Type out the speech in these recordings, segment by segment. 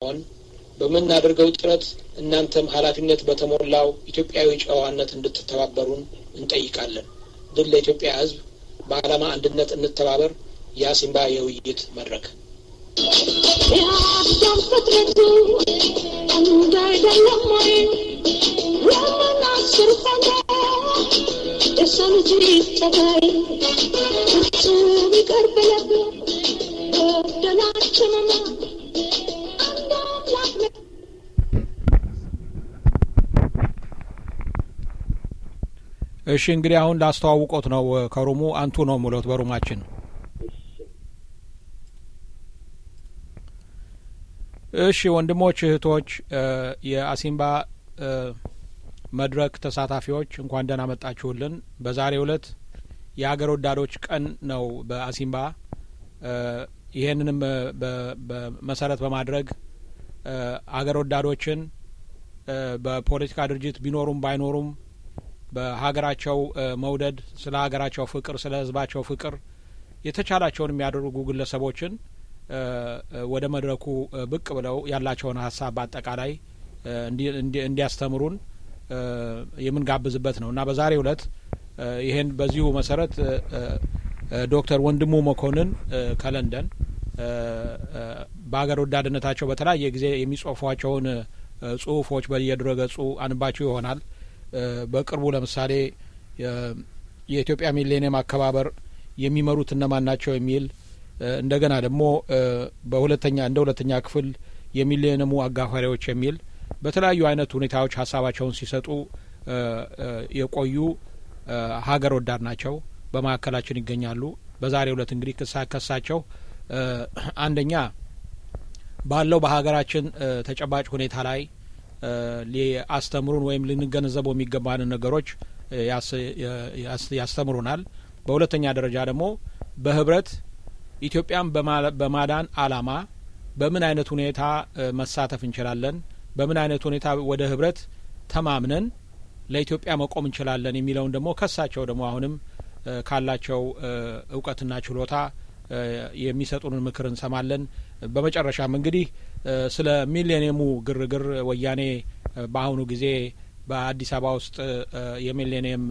በመሆን በምናደርገው ጥረት እናንተም ኃላፊነት በተሞላው ኢትዮጵያዊ ጨዋነት እንድትተባበሩን እንጠይቃለን። ድል ለኢትዮጵያ ሕዝብ። በዓላማ አንድነት እንተባበር። የአሲምባ የውይይት መድረክ የአዳም ፍጥረቱ አንድ አይደለም ወይ? ለምን አስር ፈንታ የሰው ልጅ ጠባይ ፍጹም ይቅር ብለህ በደላችንና አንድ አምላክ ነህ። እሺ እንግዲህ አሁን ላስተዋውቆት ነው ከሩሙ አንቱ ነው ሙሎት በሩማችን እሺ ወንድሞች እህቶች የአሲምባ መድረክ ተሳታፊዎች እንኳን ደህና መጣችሁልን በዛሬው እለት የሀገር ወዳዶች ቀን ነው በአሲምባ ይሄንንም በመሰረት በማድረግ አገር ወዳዶችን በፖለቲካ ድርጅት ቢኖሩም ባይኖሩም በሀገራቸው መውደድ ስለ ሀገራቸው ፍቅር ስለ ህዝባቸው ፍቅር የተቻላቸውን የሚያደርጉ ግለሰቦችን ወደ መድረኩ ብቅ ብለው ያላቸውን ሀሳብ በአጠቃላይ እንዲያስተምሩን የምንጋብዝበት ነው እና በዛሬው እለት ይሄን በዚሁ መሰረት ዶክተር ወንድሙ መኮንን ከለንደን በሀገር ወዳድነታቸው በተለያየ ጊዜ የሚጽፏቸውን ጽሁፎች በየድረገጹ አንባችሁ ይሆናል። በቅርቡ ለምሳሌ የኢትዮጵያ ሚሌኒየም አከባበር የሚመሩት እነማን ናቸው የሚል እንደገና ደግሞ በሁለተኛ እንደ ሁለተኛ ክፍል የሚሊኒየሙ አጋፋሪዎች የሚል በተለያዩ አይነት ሁኔታዎች ሀሳባቸውን ሲሰጡ የቆዩ ሀገር ወዳድ ናቸው። በመካከላችን ይገኛሉ። በዛሬው እለት እንግዲህ ክሳ ከሳቸው አንደኛ ባለው በሀገራችን ተጨባጭ ሁኔታ ላይ ሊያስተምሩን ወይም ልንገነዘበው የሚገባንን ነገሮች ያስተምሩናል። በሁለተኛ ደረጃ ደግሞ በህብረት ኢትዮጵያን በማዳን አላማ በምን አይነት ሁኔታ መሳተፍ እንችላለን፣ በምን አይነት ሁኔታ ወደ ህብረት ተማምነን ለኢትዮጵያ መቆም እንችላለን የሚለውን ደግሞ ከሳቸው ደግሞ አሁንም ካላቸው እውቀትና ችሎታ የሚሰጡንን ምክር እንሰማለን። በመጨረሻም እንግዲህ ስለ ሚሌኒየሙ ግርግር ወያኔ በአሁኑ ጊዜ በአዲስ አበባ ውስጥ የሚሌኒየም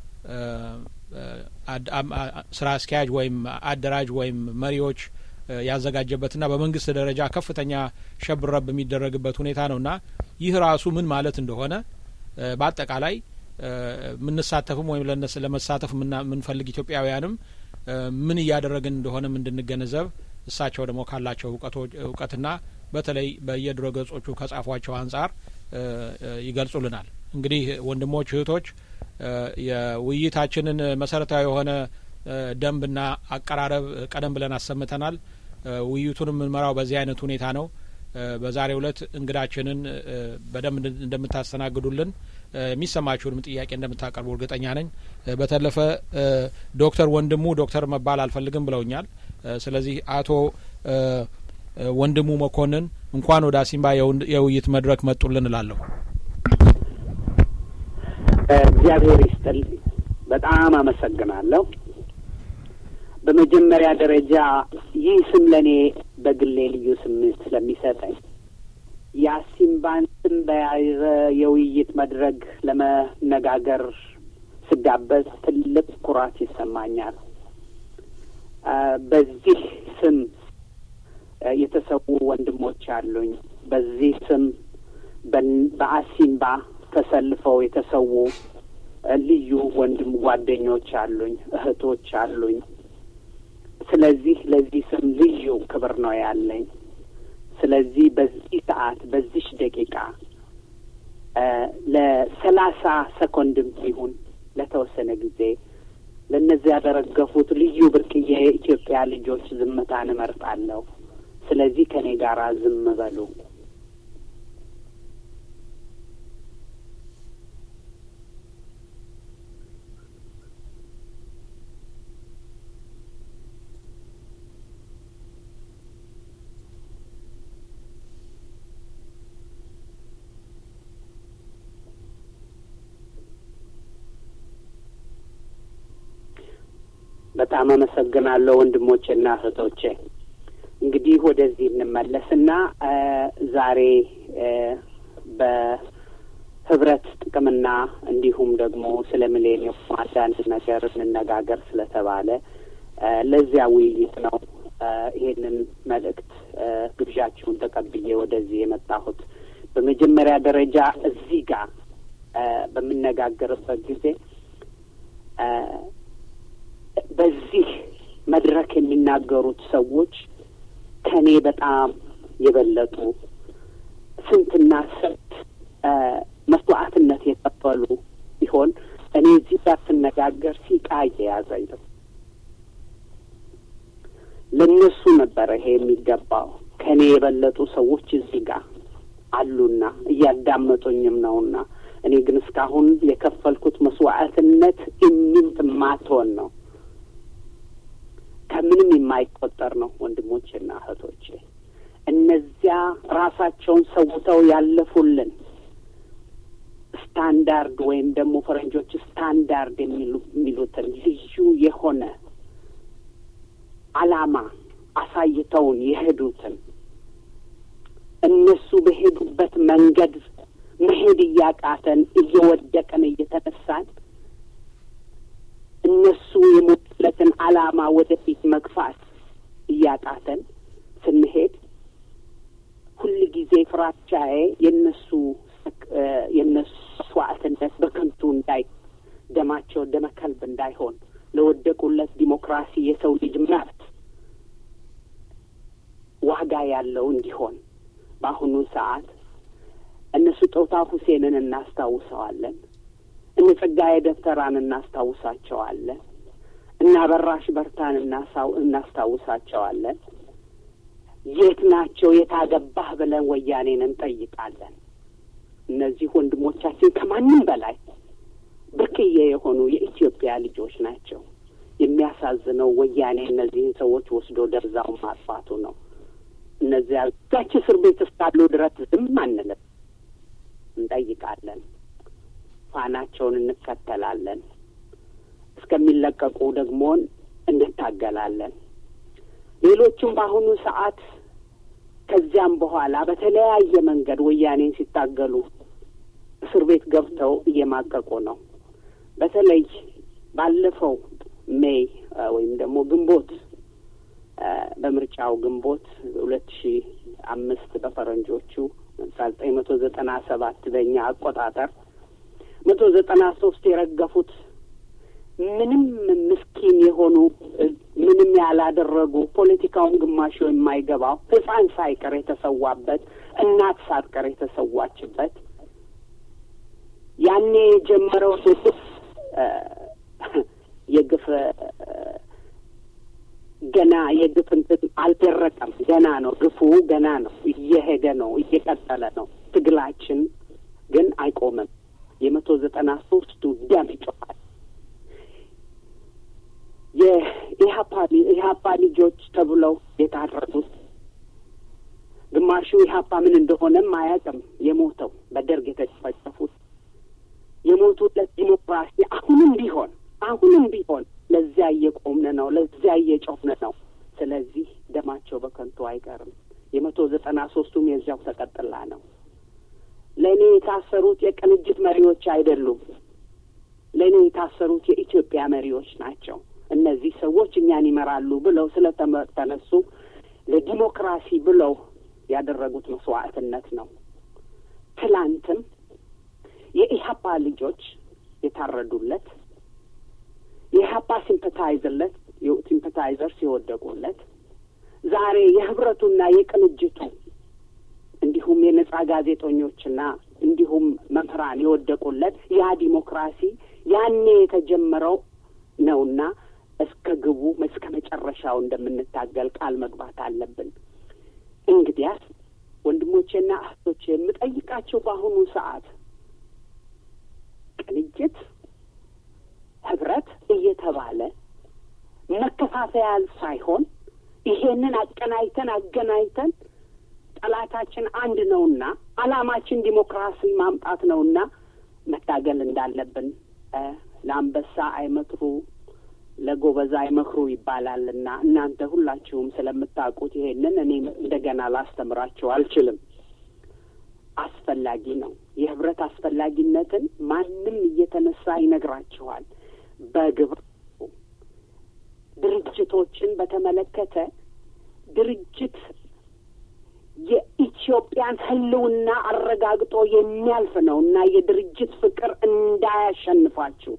ስራ አስኪያጅ ወይም አደራጅ ወይም መሪዎች ያዘጋጀበትና በመንግስት ደረጃ ከፍተኛ ሸብረብ የሚደረግበት ሁኔታ ነውና ይህ ራሱ ምን ማለት እንደሆነ በአጠቃላይ የምንሳተፍም ወይም ለመሳተፍ የምንፈልግ ኢትዮጵያውያንም ምን እያደረግን እንደሆነም እንድንገነዘብ እሳቸው ደግሞ ካላቸው እውቀትና በተለይ በየድረ ገጾቹ ከጻፏቸው አንጻር ይገልጹልናል። እንግዲህ ወንድሞች እህቶች፣ የውይይታችንን መሰረታዊ የሆነ ደንብና አቀራረብ ቀደም ብለን አሰምተናል። ውይይቱን የምንመራው በዚህ አይነት ሁኔታ ነው። በዛሬው ዕለት እንግዳችንን በደንብ እንደምታስተናግዱልን የሚሰማችሁንም ጥያቄ እንደምታቀርቡ እርግጠኛ ነኝ። በተለፈ ዶክተር ወንድሙ ዶክተር መባል አልፈልግም ብለውኛል። ስለዚህ አቶ ወንድሙ መኮንን እንኳን ወደ አሲምባ የውይይት መድረክ መጡልን እላለሁ። እግዚአብሔር ይስጥልኝ። በጣም አመሰግናለሁ። በመጀመሪያ ደረጃ ይህ ስም ለእኔ በግሌ ልዩ ስሜት ስለሚሰጠኝ የአሲምባን ስም በያዘ የውይይት መድረክ ለመነጋገር ስጋበዝ ትልቅ ኩራት ይሰማኛል። በዚህ ስም የተሰዉ ወንድሞች አሉኝ። በዚህ ስም በአሲምባ ተሰልፈው የተሰዉ ልዩ ወንድም ጓደኞች አሉኝ፣ እህቶች አሉኝ። ስለዚህ ለዚህ ስም ልዩ ክብር ነው ያለኝ። ስለዚህ በዚህ ሰዓት በዚች ደቂቃ ለሰላሳ ሰኮንድም ይሁን ለተወሰነ ጊዜ ለእነዚህ ያደረገፉት ልዩ ብርቅዬ የኢትዮጵያ ልጆች ዝምታን እመርጣለሁ። ስለዚህ ከእኔ ጋር ዝም በሉ። በጣም አመሰግናለሁ ወንድሞቼና እህቶቼ። እንግዲህ ወደዚህ እንመለስና ዛሬ በህብረት ጥቅምና እንዲሁም ደግሞ ስለ ሚሌኒየም አንዳንድ ነገር እንነጋገር ስለተባለ ለዚያ ውይይት ነው ይሄንን መልእክት ግብዣችሁን ተቀብዬ ወደዚህ የመጣሁት። በመጀመሪያ ደረጃ እዚህ ጋር በምነጋገርበት ጊዜ በዚህ መድረክ የሚናገሩት ሰዎች ከኔ በጣም የበለጡ ስንትና ስንት መስዋዕትነት የከፈሉ ሲሆን እኔ እዚህ ጋር ስነጋገር ሲቃ እየያዘኝ ነው። ለእነሱ ነበረ ይሄ የሚገባው። ከእኔ የበለጡ ሰዎች እዚህ ጋር አሉና እያዳመጡኝም ነውና እኔ ግን እስካሁን የከፈልኩት መስዋዕትነት ኢሚንት ማትሆን ነው። ከምንም የማይቆጠር ነው። ወንድሞቼና እህቶቼ እነዚያ ራሳቸውን ሰውተው ያለፉልን ስታንዳርድ ወይም ደግሞ ፈረንጆች ስታንዳርድ የሚሉ የሚሉትን ልዩ የሆነ ዓላማ አሳይተውን የሄዱትን እነሱ በሄዱበት መንገድ መሄድ እያቃተን እየወደቅን እየተነሳን እነሱ የሞቱለትን ዓላማ ወደፊት መግፋት እያቃተን ስንሄድ ሁል ጊዜ ፍራቻዬ የነሱ የነሱ መስዋዕትነት በከንቱ እንዳይ ደማቸው ደመ ከልብ እንዳይሆን ለወደቁለት ዲሞክራሲ የሰው ልጅ መብት ዋጋ ያለው እንዲሆን በአሁኑ ሰዓት እነ ስጦታ ሁሴንን እናስታውሰዋለን። እነ ጸጋዬ ደብተራን እናስታውሳቸዋለን። እና በራሽ በርታን እናሳው እናስታውሳቸዋለን። የት ናቸው? የታገባህ ብለን ወያኔን እንጠይቃለን። እነዚህ ወንድሞቻችን ከማንም በላይ ብርቅዬ የሆኑ የኢትዮጵያ ልጆች ናቸው። የሚያሳዝነው ወያኔ እነዚህን ሰዎች ወስዶ ደብዛውን ማጥፋቱ ነው። እነዚያ እዛች እስር ቤት እስካሉ ድረስ ዝም አንልም፣ እንጠይቃለን፣ ፋናቸውን እንከተላለን፣ እስከሚለቀቁ ደግሞ እንታገላለን። ሌሎቹም በአሁኑ ሰዓት ከዚያም በኋላ በተለያየ መንገድ ወያኔን ሲታገሉ እስር ቤት ገብተው እየማቀቁ ነው። በተለይ ባለፈው ሜይ ወይም ደግሞ ግንቦት በምርጫው ግንቦት ሁለት ሺ አምስት በፈረንጆቹ ዘጠኝ መቶ ዘጠና ሰባት በእኛ አቆጣጠር መቶ ዘጠና ሶስት የረገፉት ምንም ምስኪን የሆኑ ምንም ያላደረጉ ፖለቲካውን ግማሹ የማይገባው ሕፃን ሳይቀር የተሰዋበት እናት ሳትቀር የተሰዋችበት ያኔ የጀመረው የግፍ የግፍ ገና የግፍ እንትን አልደረቀም። ገና ነው ግፉ፣ ገና ነው እየሄደ ነው፣ እየቀጠለ ነው። ትግላችን ግን አይቆምም። የመቶ ዘጠና ሶስቱ ደም ይጮኻል። የኢህአፓ ኢህአፓ ልጆች ተብለው የታረዱት ግማሹ ኢህአፓ ምን እንደሆነም አያውቅም። የሞተው በደርግ የተጨፈጨፉት የሞቱለት ዲሞክራሲ አሁንም ቢሆን አሁንም ቢሆን ለዚያ እየቆምን ነው፣ ለዚያ እየጮህን ነው። ስለዚህ ደማቸው በከንቱ አይቀርም። የመቶ ዘጠና ሶስቱም የዚያው ተቀጥላ ነው። ለእኔ የታሰሩት የቅንጅት መሪዎች አይደሉም። ለእኔ የታሰሩት የኢትዮጵያ መሪዎች ናቸው። እነዚህ ሰዎች እኛን ይመራሉ ብለው ስለተነሱ ለዲሞክራሲ ብለው ያደረጉት መስዋዕትነት ነው። ትላንትም የኢህአፓ ልጆች የታረዱለት የኢህአፓ ሲምፐታይዘርለት ሲምፐታይዘርስ የወደቁለት ዛሬ የህብረቱና የቅንጅቱ እንዲሁም የነጻ ጋዜጠኞችና እንዲሁም መምህራን የወደቁለት ያ ዲሞክራሲ ያኔ የተጀመረው ነውና እስከ ግቡ እስከ መጨረሻው እንደምንታገል ቃል መግባት አለብን። እንግዲያስ ወንድሞቼና እህቶቼ የምጠይቃቸው በአሁኑ ሰዓት ቅንጅት፣ ህብረት እየተባለ መከፋፈያ ሳይሆን ይሄንን አቀናይተን አገናኝተን ጠላታችን አንድ ነውና አላማችን ዲሞክራሲ ማምጣት ነውና መታገል እንዳለብን ለአንበሳ አይመትሩ ለጎበዝ አይመክሩ ይባላል እና እናንተ ሁላችሁም ስለምታውቁት ይሄንን እኔ እንደገና ላስተምራችሁ አልችልም። አስፈላጊ ነው። የህብረት አስፈላጊነትን ማንም እየተነሳ ይነግራችኋል። በግብር ድርጅቶችን በተመለከተ ድርጅት የኢትዮጵያን ሕልውና አረጋግጦ የሚያልፍ ነው እና የድርጅት ፍቅር እንዳያሸንፋችሁ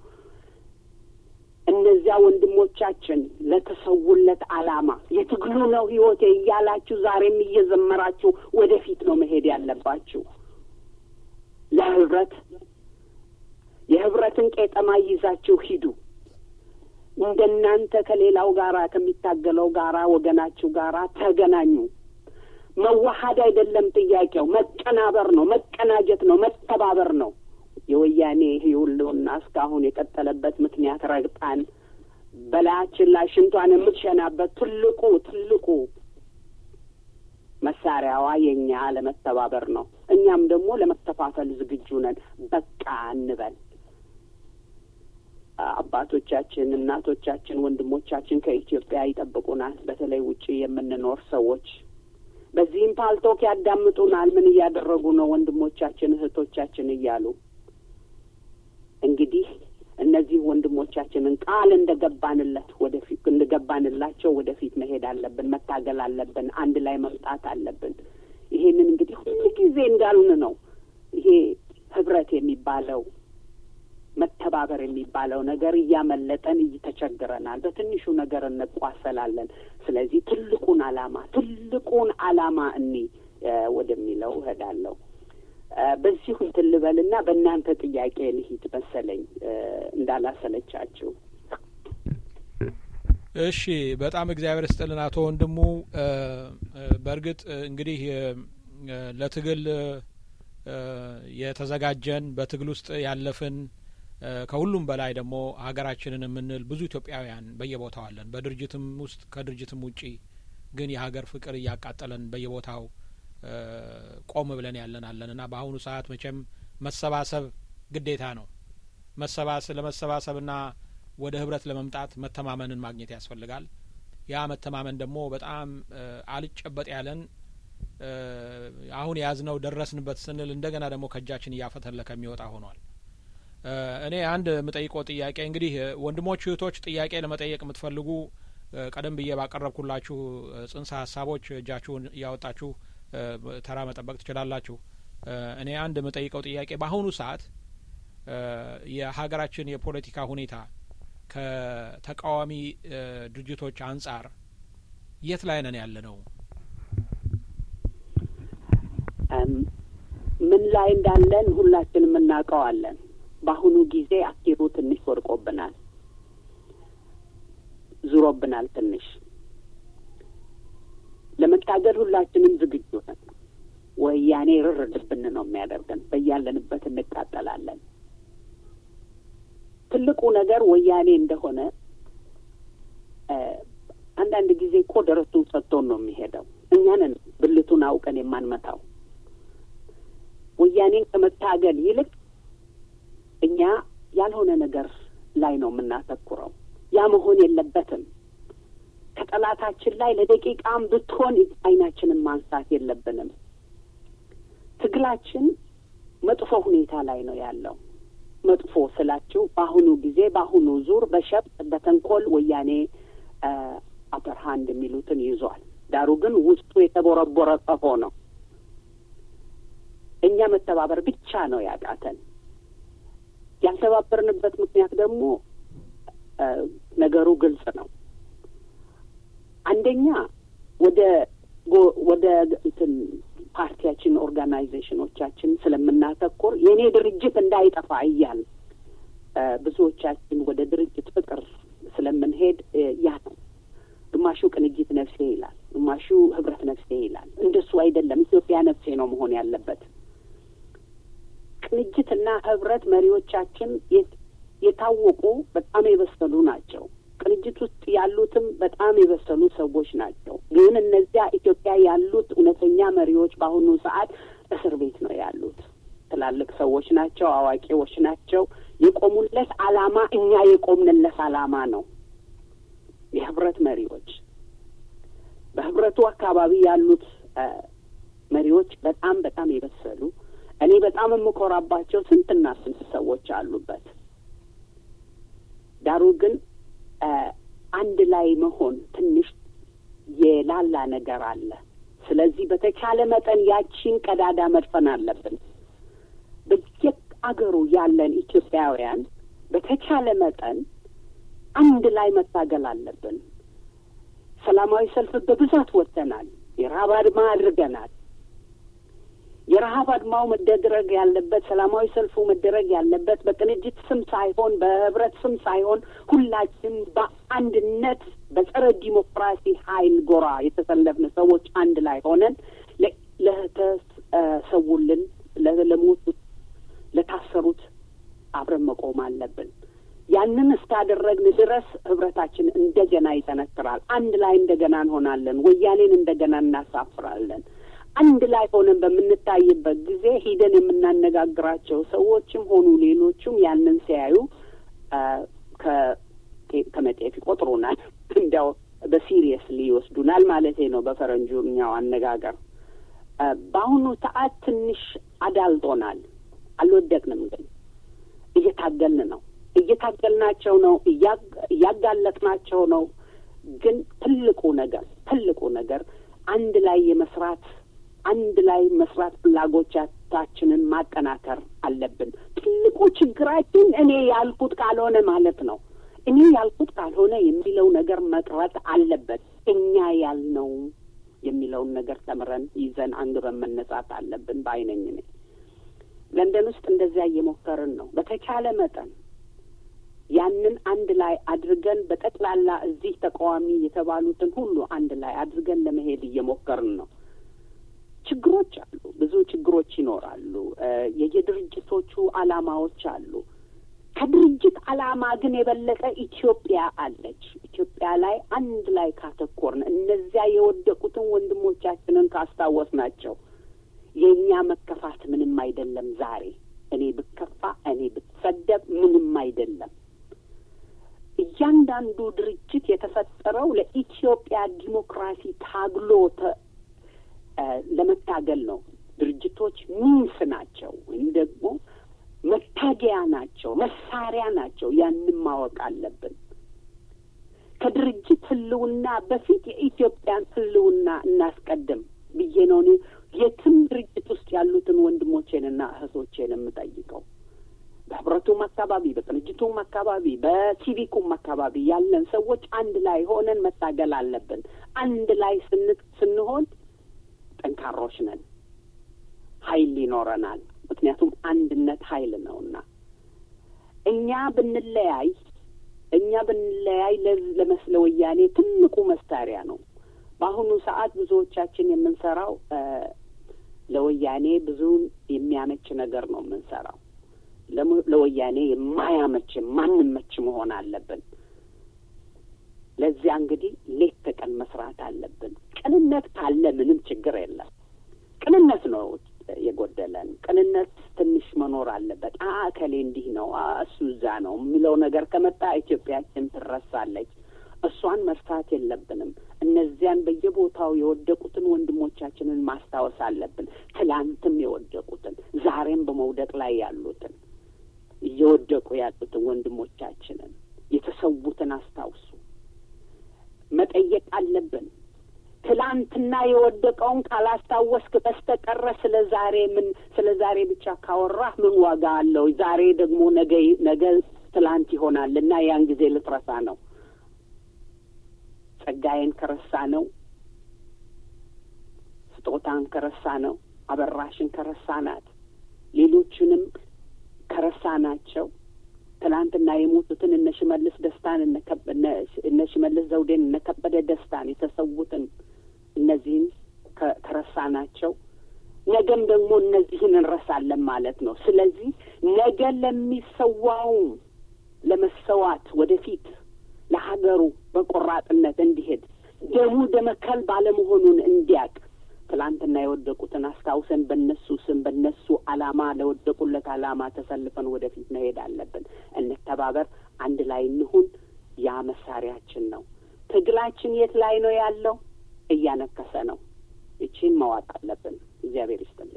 እነዚያ ወንድሞቻችን ለተሰውለት ዓላማ የትግሉ ነው ህይወቴ እያላችሁ ዛሬም እየዘመራችሁ ወደፊት ነው መሄድ ያለባችሁ። ለህብረት የህብረትን ቄጠማ ይዛችሁ ሂዱ። እንደናንተ ከሌላው ጋራ ከሚታገለው ጋራ ወገናችሁ ጋራ ተገናኙ። መዋሀድ አይደለም ጥያቄው፣ መቀናበር ነው፣ መቀናጀት ነው፣ መተባበር ነው። የወያኔ ህልውና እስካሁን የቀጠለበት ምክንያት ረግጣን በላያችን ላይ ሽንቷን የምትሸናበት ትልቁ ትልቁ መሳሪያዋ የእኛ ለመተባበር ነው። እኛም ደግሞ ለመተፋፈል ዝግጁ ነን። በቃ እንበል። አባቶቻችን፣ እናቶቻችን፣ ወንድሞቻችን ከኢትዮጵያ ይጠብቁናል። በተለይ ውጪ የምንኖር ሰዎች በዚህም ፓልቶክ ያዳምጡናል። ምን እያደረጉ ነው ወንድሞቻችን እህቶቻችን እያሉ እንግዲህ እነዚህ ወንድሞቻችንን ቃል እንደገባንለት ወደፊት እንደገባንላቸው ወደፊት መሄድ አለብን፣ መታገል አለብን፣ አንድ ላይ መምጣት አለብን። ይሄንን እንግዲህ ሁሉ ጊዜ እንዳልን ነው። ይሄ ህብረት የሚባለው መተባበር የሚባለው ነገር እያመለጠን እየተቸግረናል። በትንሹ ነገር እንቋሰላለን። ስለዚህ ትልቁን አላማ ትልቁን አላማ እኒ ወደሚለው እሄዳለሁ። በዚሁ እንትን ልበልና በእናንተ ጥያቄ ልሂድ መሰለኝ እንዳላሰለቻችሁ። እሺ፣ በጣም እግዚአብሔር ስጥልን አቶ ወንድሙ። በእርግጥ እንግዲህ ለትግል የተዘጋጀን በትግል ውስጥ ያለፍን ከሁሉም በላይ ደግሞ ሀገራችንን የምንል ብዙ ኢትዮጵያውያን በየቦታው አለን። በድርጅትም ውስጥ ከድርጅትም ውጪ ግን የሀገር ፍቅር እያቃጠለን በየቦታው ቆም ብለን ያለን አለን እና በአሁኑ ሰዓት መቼም መሰባሰብ ግዴታ ነው። መሰባሰብ ለመሰባሰብና ወደ ህብረት ለመምጣት መተማመንን ማግኘት ያስፈልጋል። ያ መተማመን ደግሞ በጣም አልጨበጥ ያለን አሁን የያዝነው ደረስንበት ስንል እንደገና ደግሞ ከእጃችን እያፈተለከ የሚወጣ ሆኗል። እኔ አንድ የምጠይቀው ጥያቄ እንግዲህ ወንድሞች እህቶች፣ ጥያቄ ለመጠየቅ የምትፈልጉ ቀደም ብዬ ባቀረብኩላችሁ ጽንሰ ሀሳቦች እጃችሁን እያወጣችሁ ተራ መጠበቅ ትችላላችሁ። እኔ አንድ የምጠይቀው ጥያቄ በአሁኑ ሰዓት የሀገራችን የፖለቲካ ሁኔታ ከተቃዋሚ ድርጅቶች አንጻር የት ላይ ነን ያለ ነው? ምን ላይ እንዳለን ሁላችንም እናውቀዋለን። በአሁኑ ጊዜ አኪሩ ትንሽ ወድቆብናል፣ ዙሮብናል ትንሽ ለመታገል ሁላችንም ዝግጁ ነን። ወያኔ ርርድብን ነው የሚያደርገን። በያለንበት እንቃጠላለን። ትልቁ ነገር ወያኔ እንደሆነ አንዳንድ ጊዜ እኮ ደረቱን ሰጥቶን ነው የሚሄደው። እኛንን ብልቱን አውቀን የማንመታው ወያኔን ከመታገል ይልቅ እኛ ያልሆነ ነገር ላይ ነው የምናተኩረው። ያ መሆን የለበትም። ከጠላታችን ላይ ለደቂቃም ብትሆን አይናችንን ማንሳት የለብንም። ትግላችን መጥፎ ሁኔታ ላይ ነው ያለው። መጥፎ ስላችሁ በአሁኑ ጊዜ በአሁኑ ዙር በሸፍጥ በተንኮል ወያኔ አፐር ሃንድ የሚሉትን ይዟል። ዳሩ ግን ውስጡ የተቦረቦረ ቀፎ ነው። እኛ መተባበር ብቻ ነው ያቃተን። ያልተባበርንበት ምክንያት ደግሞ ነገሩ ግልጽ ነው። አንደኛ ወደ ወደ እንትን ፓርቲያችን ኦርጋናይዜሽኖቻችን ስለምናተኩር የእኔ ድርጅት እንዳይጠፋ እያል ብዙዎቻችን ወደ ድርጅት ፍቅር ስለምንሄድ ያ ነው። ግማሹ ቅንጅት ነፍሴ ይላል፣ ግማሹ ህብረት ነፍሴ ይላል። እንደሱ አይደለም። ኢትዮጵያ ነፍሴ ነው መሆን ያለበት። ቅንጅትና ህብረት መሪዎቻችን የታወቁ በጣም የበሰሉ ናቸው። ቅንጅት ውስጥ ያሉትም በጣም የበሰሉ ሰዎች ናቸው። ግን እነዚያ ኢትዮጵያ ያሉት እውነተኛ መሪዎች በአሁኑ ሰዓት እስር ቤት ነው ያሉት። ትላልቅ ሰዎች ናቸው፣ አዋቂዎች ናቸው። የቆሙለት አላማ እኛ የቆምንለት አላማ ነው። የህብረት መሪዎች በህብረቱ አካባቢ ያሉት መሪዎች በጣም በጣም የበሰሉ እኔ በጣም የምኮራባቸው ስንትና ስንት ሰዎች አሉበት። ዳሩ ግን አንድ ላይ መሆን ትንሽ የላላ ነገር አለ። ስለዚህ በተቻለ መጠን ያቺን ቀዳዳ መድፈን አለብን። በየአገሩ ያለን ኢትዮጵያውያን በተቻለ መጠን አንድ ላይ መታገል አለብን። ሰላማዊ ሰልፍ በብዛት ወጥተናል። የረሀብ አድማ አድርገናል። የረሀብ አድማው መደረግ ያለበት ሰላማዊ ሰልፉ መደረግ ያለበት በቅንጅት ስም ሳይሆን በህብረት ስም ሳይሆን ሁላችን በአንድነት በጸረ ዲሞክራሲ ኃይል ጎራ የተሰለፍን ሰዎች አንድ ላይ ሆነን ለተሰውልን፣ ለሞቱት፣ ለታሰሩት አብረን መቆም አለብን። ያንን እስካደረግን ድረስ ህብረታችን እንደገና ይጠነክራል። አንድ ላይ እንደገና እንሆናለን። ወያኔን እንደገና እናሳፍራለን። አንድ ላይ ሆነን በምንታይበት ጊዜ ሂደን የምናነጋግራቸው ሰዎችም ሆኑ ሌሎቹም ያንን ሲያዩ ከመጤፍ ይቆጥሩናል። እንዲያው በሲሪየስሊ ይወስዱናል ማለቴ ነው በፈረንጁኛው አነጋገር። በአሁኑ ሰዓት ትንሽ አዳልጦናል። አልወደቅንም፣ ግን እየታገልን ነው እየታገልናቸው ነው፣ እያጋለጥናቸው ነው። ግን ትልቁ ነገር ትልቁ ነገር አንድ ላይ የመስራት አንድ ላይ መስራት ፍላጎቻችንን ማጠናከር አለብን። ትልቁ ችግራችን እኔ ያልኩት ካልሆነ ማለት ነው። እኔ ያልኩት ካልሆነ የሚለው ነገር መቅረት አለበት። እኛ ያልነው የሚለውን ነገር ተምረን ይዘን አንግበን መነሳት አለብን ባይነኝ እኔ ለንደን ውስጥ እንደዚያ እየሞከርን ነው። በተቻለ መጠን ያንን አንድ ላይ አድርገን በጠቅላላ እዚህ ተቃዋሚ የተባሉትን ሁሉ አንድ ላይ አድርገን ለመሄድ እየሞከርን ነው። ችግሮች አሉ፣ ብዙ ችግሮች ይኖራሉ። የየድርጅቶቹ አላማዎች አሉ። ከድርጅት አላማ ግን የበለጠ ኢትዮጵያ አለች። ኢትዮጵያ ላይ አንድ ላይ ካተኮርን፣ እነዚያ የወደቁትን ወንድሞቻችንን ካስታወስ ናቸው የእኛ መከፋት ምንም አይደለም። ዛሬ እኔ ብከፋ፣ እኔ ብትሰደብ ምንም አይደለም። እያንዳንዱ ድርጅት የተፈጠረው ለኢትዮጵያ ዲሞክራሲ ታግሎ ለመታገል ነው። ድርጅቶች ሚንስ ናቸው ወይም ደግሞ መታገያ ናቸው፣ መሳሪያ ናቸው። ያንን ማወቅ አለብን። ከድርጅት ህልውና በፊት የኢትዮጵያን ህልውና እናስቀድም ብዬ ነው እኔ የትም ድርጅት ውስጥ ያሉትን ወንድሞቼንና እህቶቼን የምጠይቀው በህብረቱም አካባቢ በቅንጅቱም አካባቢ በሲቪኩም አካባቢ ያለን ሰዎች አንድ ላይ ሆነን መታገል አለብን። አንድ ላይ ስንሆን ጠንካሮች ነን፣ ኃይል ይኖረናል። ምክንያቱም አንድነት ኃይል ነውና እኛ ብንለያይ እኛ ብንለያይ ለመስለ ወያኔ ትልቁ መሳሪያ ነው። በአሁኑ ሰዓት ብዙዎቻችን የምንሰራው ለወያኔ ብዙውን የሚያመች ነገር ነው የምንሰራው። ለወያኔ የማያመች ማንመች መሆን አለብን። ለዚያ እንግዲህ ሌት ተቀን መስራት አለብን። ቅንነት ካለ ምንም ችግር የለም። ቅንነት ነው የጎደለን። ቅንነት ትንሽ መኖር አለበት። አ እከሌ እንዲህ ነው፣ እሱ እዛ ነው የሚለው ነገር ከመጣ ኢትዮጵያችን ትረሳለች። እሷን መርሳት የለብንም። እነዚያን በየቦታው የወደቁትን ወንድሞቻችንን ማስታወስ አለብን። ትላንትም የወደቁትን ዛሬም በመውደቅ ላይ ያሉትን እየወደቁ ያሉትን ወንድሞቻችንን የተሰዉትን አስታውሱ። መጠየቅ አለብን። ትላንትና የወደቀውን ካላስታወስክ በስተቀረ ስለ ዛሬ ምን ስለ ዛሬ ብቻ ካወራህ ምን ዋጋ አለው? ዛሬ ደግሞ ነገ ነገ ትላንት ይሆናል እና ያን ጊዜ ልትረሳ ነው። ጸጋዬን ከረሳ ነው፣ ስጦታን ከረሳ ነው፣ አበራሽን ከረሳ ናት፣ ሌሎቹንም ከረሳ ናቸው። ትናንትና የሞቱትን እነ ሽመልስ ደስታን እነ ሽመልስ ዘውዴን እነ ከበደ ደስታን የተሰዉትን እነዚህን ከረሳ ናቸው። ነገም ደግሞ እነዚህን እንረሳለን ማለት ነው። ስለዚህ ነገ ለሚሰዋው ለመሰዋት ወደፊት ለሀገሩ በቆራጥነት እንዲሄድ ደሙ ደመከል ባለመሆኑን እንዲያቅ ትላንትና የወደቁትን አስታውሰን በነሱ ስም በነሱ አላማ ለወደቁለት አላማ ተሰልፈን ወደፊት መሄድ አለብን። እንተባበር፣ አንድ ላይ እንሁን። ያ መሳሪያችን ነው። ትግላችን የት ላይ ነው ያለው? እያነከሰ ነው። ይቺን መዋጥ አለብን። እግዚአብሔር ይስጥልኝ።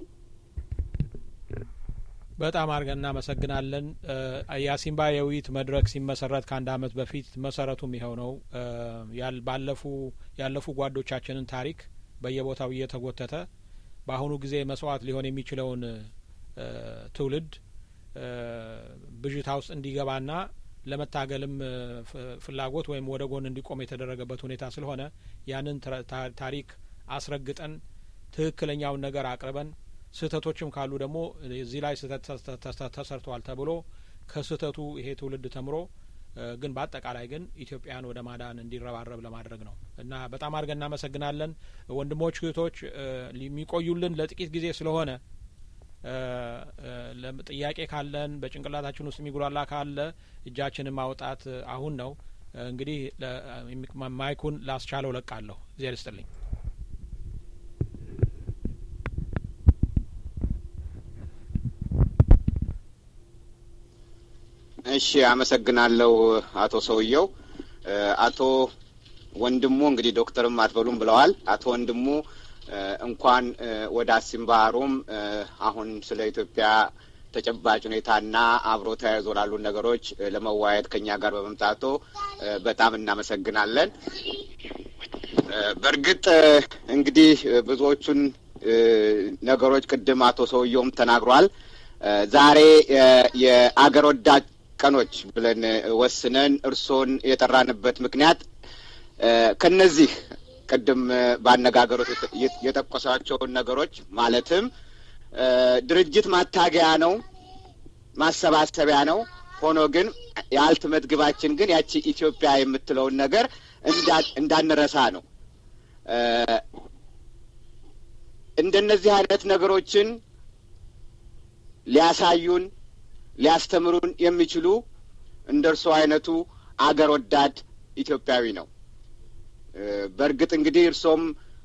በጣም አድርገን እናመሰግናለን። የአሲምባ የውይይት መድረክ ሲመሰረት ከአንድ አመት በፊት መሰረቱም ይኸው ነው። ባለፉ ያለፉ ጓዶቻችንን ታሪክ በየቦታው እየተጎተተ በአሁኑ ጊዜ መስዋዕት ሊሆን የሚችለውን ትውልድ ብዥታ ውስጥ እንዲገባና ለመታገልም ፍላጎት ወይም ወደ ጎን እንዲቆም የተደረገበት ሁኔታ ስለሆነ ያንን ታሪክ አስረግጠን ትክክለኛውን ነገር አቅርበን ስህተቶችም ካሉ ደግሞ እዚህ ላይ ስህተት ተሰርተዋል ተብሎ ከስህተቱ ይሄ ትውልድ ተምሮ ግን በአጠቃላይ ግን ኢትዮጵያን ወደ ማዳን እንዲረባረብ ለማድረግ ነው እና በጣም አድርገን እናመሰግናለን ወንድሞች እህቶች የሚቆዩልን ለጥቂት ጊዜ ስለሆነ ጥያቄ ካለን በጭንቅላታችን ውስጥ የሚጉላላ ካለ እጃችንን ማውጣት አሁን ነው እንግዲህ ማይኩን ላስቻለው ለቃለሁ እግዚአብሔር ይስጥልኝ እሺ አመሰግናለሁ አቶ ሰውየው አቶ ወንድሙ እንግዲህ ዶክተርም አትበሉም ብለዋል አቶ ወንድሙ እንኳን ወደ አሲምባ ሮም አሁን ስለ ኢትዮጵያ ተጨባጭ ሁኔታና አብሮ ተያይዞ ላሉ ነገሮች ለመወያየት ከኛ ጋር በመምጣቶ በጣም እናመሰግናለን። በእርግጥ እንግዲህ ብዙዎቹን ነገሮች ቅድም አቶ ሰውየውም ተናግሯል። ዛሬ የአገር ወዳድ ቀኖች ብለን ወስነን እርሶን የጠራንበት ምክንያት ከነዚህ ቅድም ባነጋገሮት የጠቀሷቸውን ነገሮች ማለትም ድርጅት ማታገያ ነው፣ ማሰባሰቢያ ነው። ሆኖ ግን የአልትመት ግባችን ግን ያቺ ኢትዮጵያ የምትለውን ነገር እንዳንረሳ ነው። እንደነዚህ አይነት ነገሮችን ሊያሳዩን ሊያስተምሩን የሚችሉ እንደ እርስዎ አይነቱ አገር ወዳድ ኢትዮጵያዊ ነው። በእርግጥ እንግዲህ እርሶም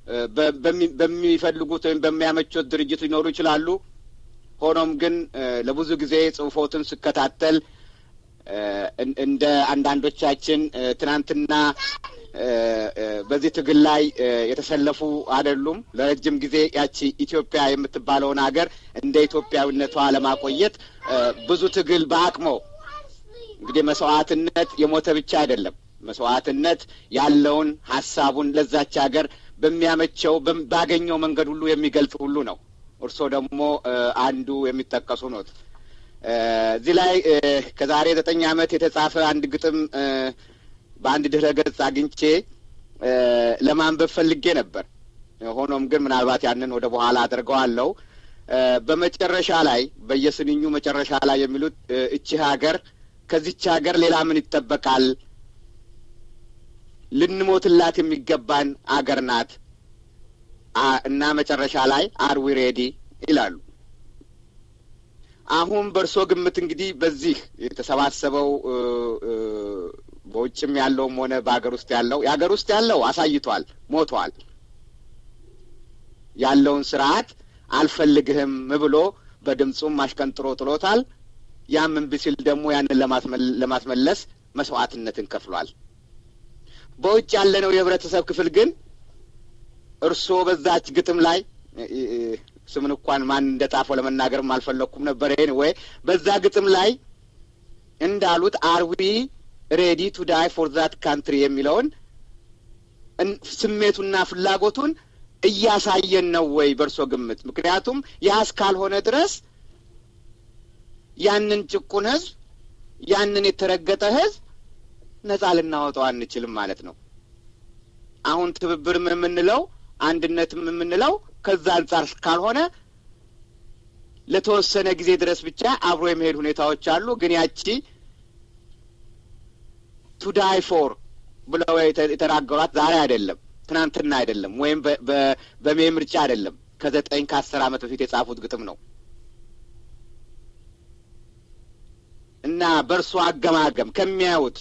በሚፈልጉት ወይም በሚያመቹት ድርጅት ሊኖሩ ይችላሉ። ሆኖም ግን ለብዙ ጊዜ ጽሁፎትን ስከታተል እንደ አንዳንዶቻችን ትናንትና በዚህ ትግል ላይ የተሰለፉ አይደሉም። ለረጅም ጊዜ ያቺ ኢትዮጵያ የምትባለውን ሀገር እንደ ኢትዮጵያዊነቷ ለማቆየት ብዙ ትግል በአቅሞ እንግዲህ መስዋዕትነት የሞተ ብቻ አይደለም። መስዋዕትነት ያለውን ሀሳቡን ለዛች ሀገር በሚያመቸው ባገኘው መንገድ ሁሉ የሚገልጽ ሁሉ ነው። እርስዎ ደግሞ አንዱ የሚጠቀሱ ኖት። እዚህ ላይ ከዛሬ ዘጠኝ ዓመት የተጻፈ አንድ ግጥም በአንድ ድህረ ገጽ አግኝቼ ለማንበብ ፈልጌ ነበር። ሆኖም ግን ምናልባት ያንን ወደ በኋላ አድርገዋለሁ። በመጨረሻ ላይ በየስንኙ መጨረሻ ላይ የሚሉት እቺ ሀገር ከዚች ሀገር ሌላ ምን ይጠበቃል? ልንሞትላት የሚገባን አገር ናት እና መጨረሻ ላይ አርዊ ሬዲ ይላሉ። አሁን በእርሶ ግምት እንግዲህ በዚህ የተሰባሰበው በውጭም ያለውም ሆነ በሀገር ውስጥ ያለው የሀገር ውስጥ ያለው አሳይቷል፣ ሞቷል። ያለውን ስርዓት አልፈልግህም ብሎ በድምፁም አሽቀንጥሮ ጥሎታል። ያም እምቢ ሲል ደግሞ ያንን ለማስመለስ መስዋዕትነትን ከፍሏል። በውጭ ያለነው የህብረተሰብ ክፍል ግን እርስዎ በዛች ግጥም ላይ ስምን እንኳን ማን እንደ ጻፈው ለመናገርም አልፈለግኩም ነበር። ይሄን ወይ በዛ ግጥም ላይ እንዳሉት አርዊ ሬዲ ቱ ዳይ ፎር ዛት ካንትሪ የሚለውን ስሜቱና ፍላጎቱን እያሳየን ነው ወይ በእርሶ ግምት? ምክንያቱም ያ እስካልሆነ ድረስ ያንን ጭቁን ህዝብ ያንን የተረገጠ ህዝብ ነጻ ልናወጣው አንችልም ማለት ነው። አሁን ትብብርም የምንለው አንድነትም የምንለው ከዛ አንጻር ካልሆነ ለተወሰነ ጊዜ ድረስ ብቻ አብሮ የመሄድ ሁኔታዎች አሉ። ግን ያቺ ቱ ዳይ ፎር ብለው የተናገሯት ዛሬ አይደለም፣ ትናንትና አይደለም፣ ወይም በሜ ምርጫ አይደለም። ከዘጠኝ ከአስር ዓመት በፊት የጻፉት ግጥም ነው እና በእርሶ አገማገም ከሚያዩት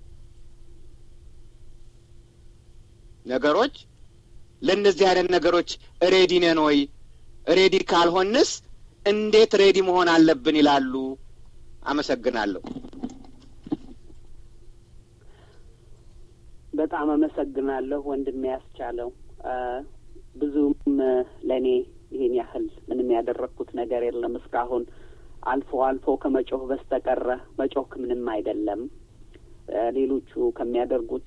ነገሮች ለእነዚህ አይነት ነገሮች ሬዲ ነን ወይ? ሬዲ ካልሆንስ እንዴት ሬዲ መሆን አለብን ይላሉ? አመሰግናለሁ። በጣም አመሰግናለሁ ወንድሜ ያስቻለው። ብዙም ለእኔ ይሄን ያህል ምንም ያደረግኩት ነገር የለም እስካሁን አልፎ አልፎ ከመጮህ በስተቀረ መጮህ ምንም አይደለም። ሌሎቹ ከሚያደርጉት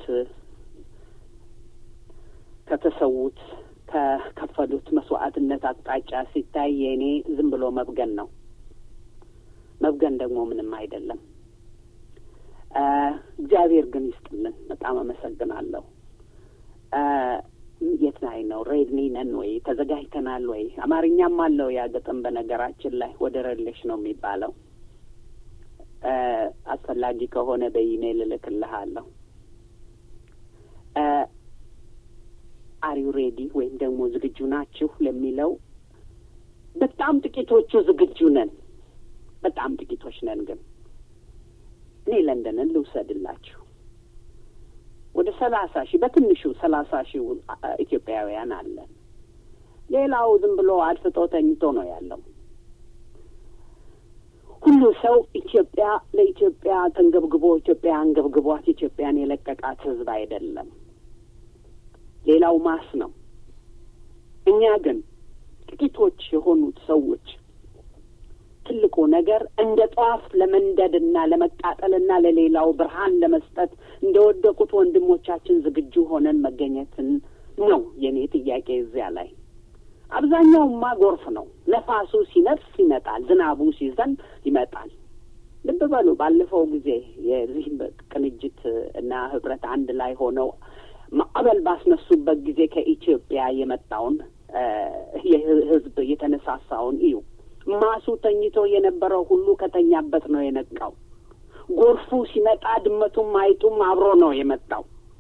ከተሰዉት ከከፈሉት መስዋዕትነት አቅጣጫ ሲታይ የእኔ ዝም ብሎ መብገን ነው። መብገን ደግሞ ምንም አይደለም። እግዚአብሔር ግን ይስጥልን። በጣም አመሰግናለሁ። የት ላይ ነው? ሬድኒ ነን ወይ? ተዘጋጅተናል ወይ? አማርኛም አለው ያ ግጥም። በነገራችን ላይ ወደ ረሌሽ ነው የሚባለው። አስፈላጊ ከሆነ በኢሜይል እልክልሃለሁ። አሪው ሬዲ ወይም ደግሞ ዝግጁ ናችሁ ለሚለው በጣም ጥቂቶቹ ዝግጁ ነን። በጣም ጥቂቶች ነን ግን እኔ ለንደንን ልውሰድላችሁ። ወደ ሰላሳ ሺህ በትንሹ ሰላሳ ሺህ ኢትዮጵያውያን አለን። ሌላው ዝም ብሎ አድፍጦ ተኝቶ ነው ያለው። ሁሉ ሰው ኢትዮጵያ ለኢትዮጵያ ተንገብግቦ ኢትዮጵያ አንገብግቧት ኢትዮጵያን የለቀቃት ሕዝብ አይደለም። ሌላው ማስ ነው። እኛ ግን ጥቂቶች የሆኑት ሰዎች ትልቁ ነገር እንደ ጧፍ ለመንደድና ለመቃጠልና ለሌላው ብርሃን ለመስጠት እንደ ወደቁት ወንድሞቻችን ዝግጁ ሆነን መገኘትን ነው የኔ ጥያቄ። እዚያ ላይ አብዛኛውማ ጎርፍ ነው። ነፋሱ ሲነፍስ ይመጣል፣ ዝናቡ ሲዘንብ ይመጣል። ልብ በሉ ባለፈው ጊዜ የዚህ ቅንጅት እና ህብረት አንድ ላይ ሆነው ማዕበል ባስነሱበት ጊዜ ከኢትዮጵያ የመጣውን የህዝብ የተነሳሳውን እዩ። ማሱ ተኝቶ የነበረው ሁሉ ከተኛበት ነው የነቃው። ጎርፉ ሲመጣ ድመቱም አይጡም አብሮ ነው የመጣው።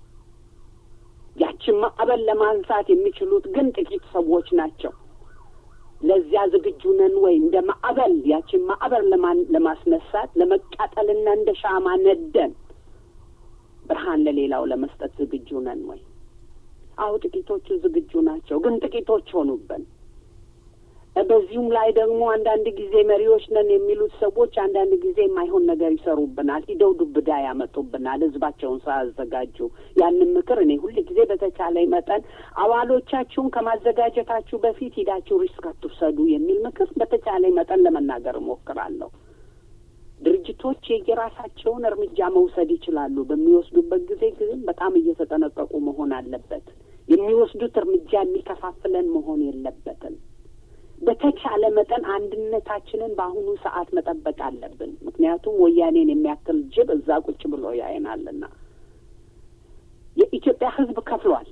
ያችን ማዕበል ለማንሳት የሚችሉት ግን ጥቂት ሰዎች ናቸው። ለዚያ ዝግጁ ነን ወይ? እንደ ማዕበል ያችን ማዕበል ለማስነሳት ለመቃጠልና እንደ ሻማ ነደን ብርሃን ለሌላው ለመስጠት ዝግጁ ነን ወይ? አሁ ጥቂቶቹ ዝግጁ ናቸው፣ ግን ጥቂቶች ሆኑብን። በዚሁም ላይ ደግሞ አንዳንድ ጊዜ መሪዎች ነን የሚሉት ሰዎች አንዳንድ ጊዜ የማይሆን ነገር ይሰሩብናል። ሂደው ዱብዳ ያመጡብናል፣ ህዝባቸውን ሳያዘጋጁ። ያንን ምክር እኔ ሁል ጊዜ በተቻለ መጠን አባሎቻችሁን ከማዘጋጀታችሁ በፊት ሂዳችሁ ሪስክ አትውሰዱ የሚል ምክር በተቻለ መጠን ለመናገር እሞክራለሁ። ድርጅቶች የየራሳቸውን እርምጃ መውሰድ ይችላሉ። በሚወስዱበት ጊዜ ግን በጣም እየተጠነቀቁ መሆን አለበት። የሚወስዱት እርምጃ የሚከፋፍለን መሆን የለበትም። በተቻለ መጠን አንድነታችንን በአሁኑ ሰዓት መጠበቅ አለብን። ምክንያቱም ወያኔን የሚያክል ጅብ እዛ ቁጭ ብሎ ያይናልና የኢትዮጵያ ሕዝብ ከፍሏል።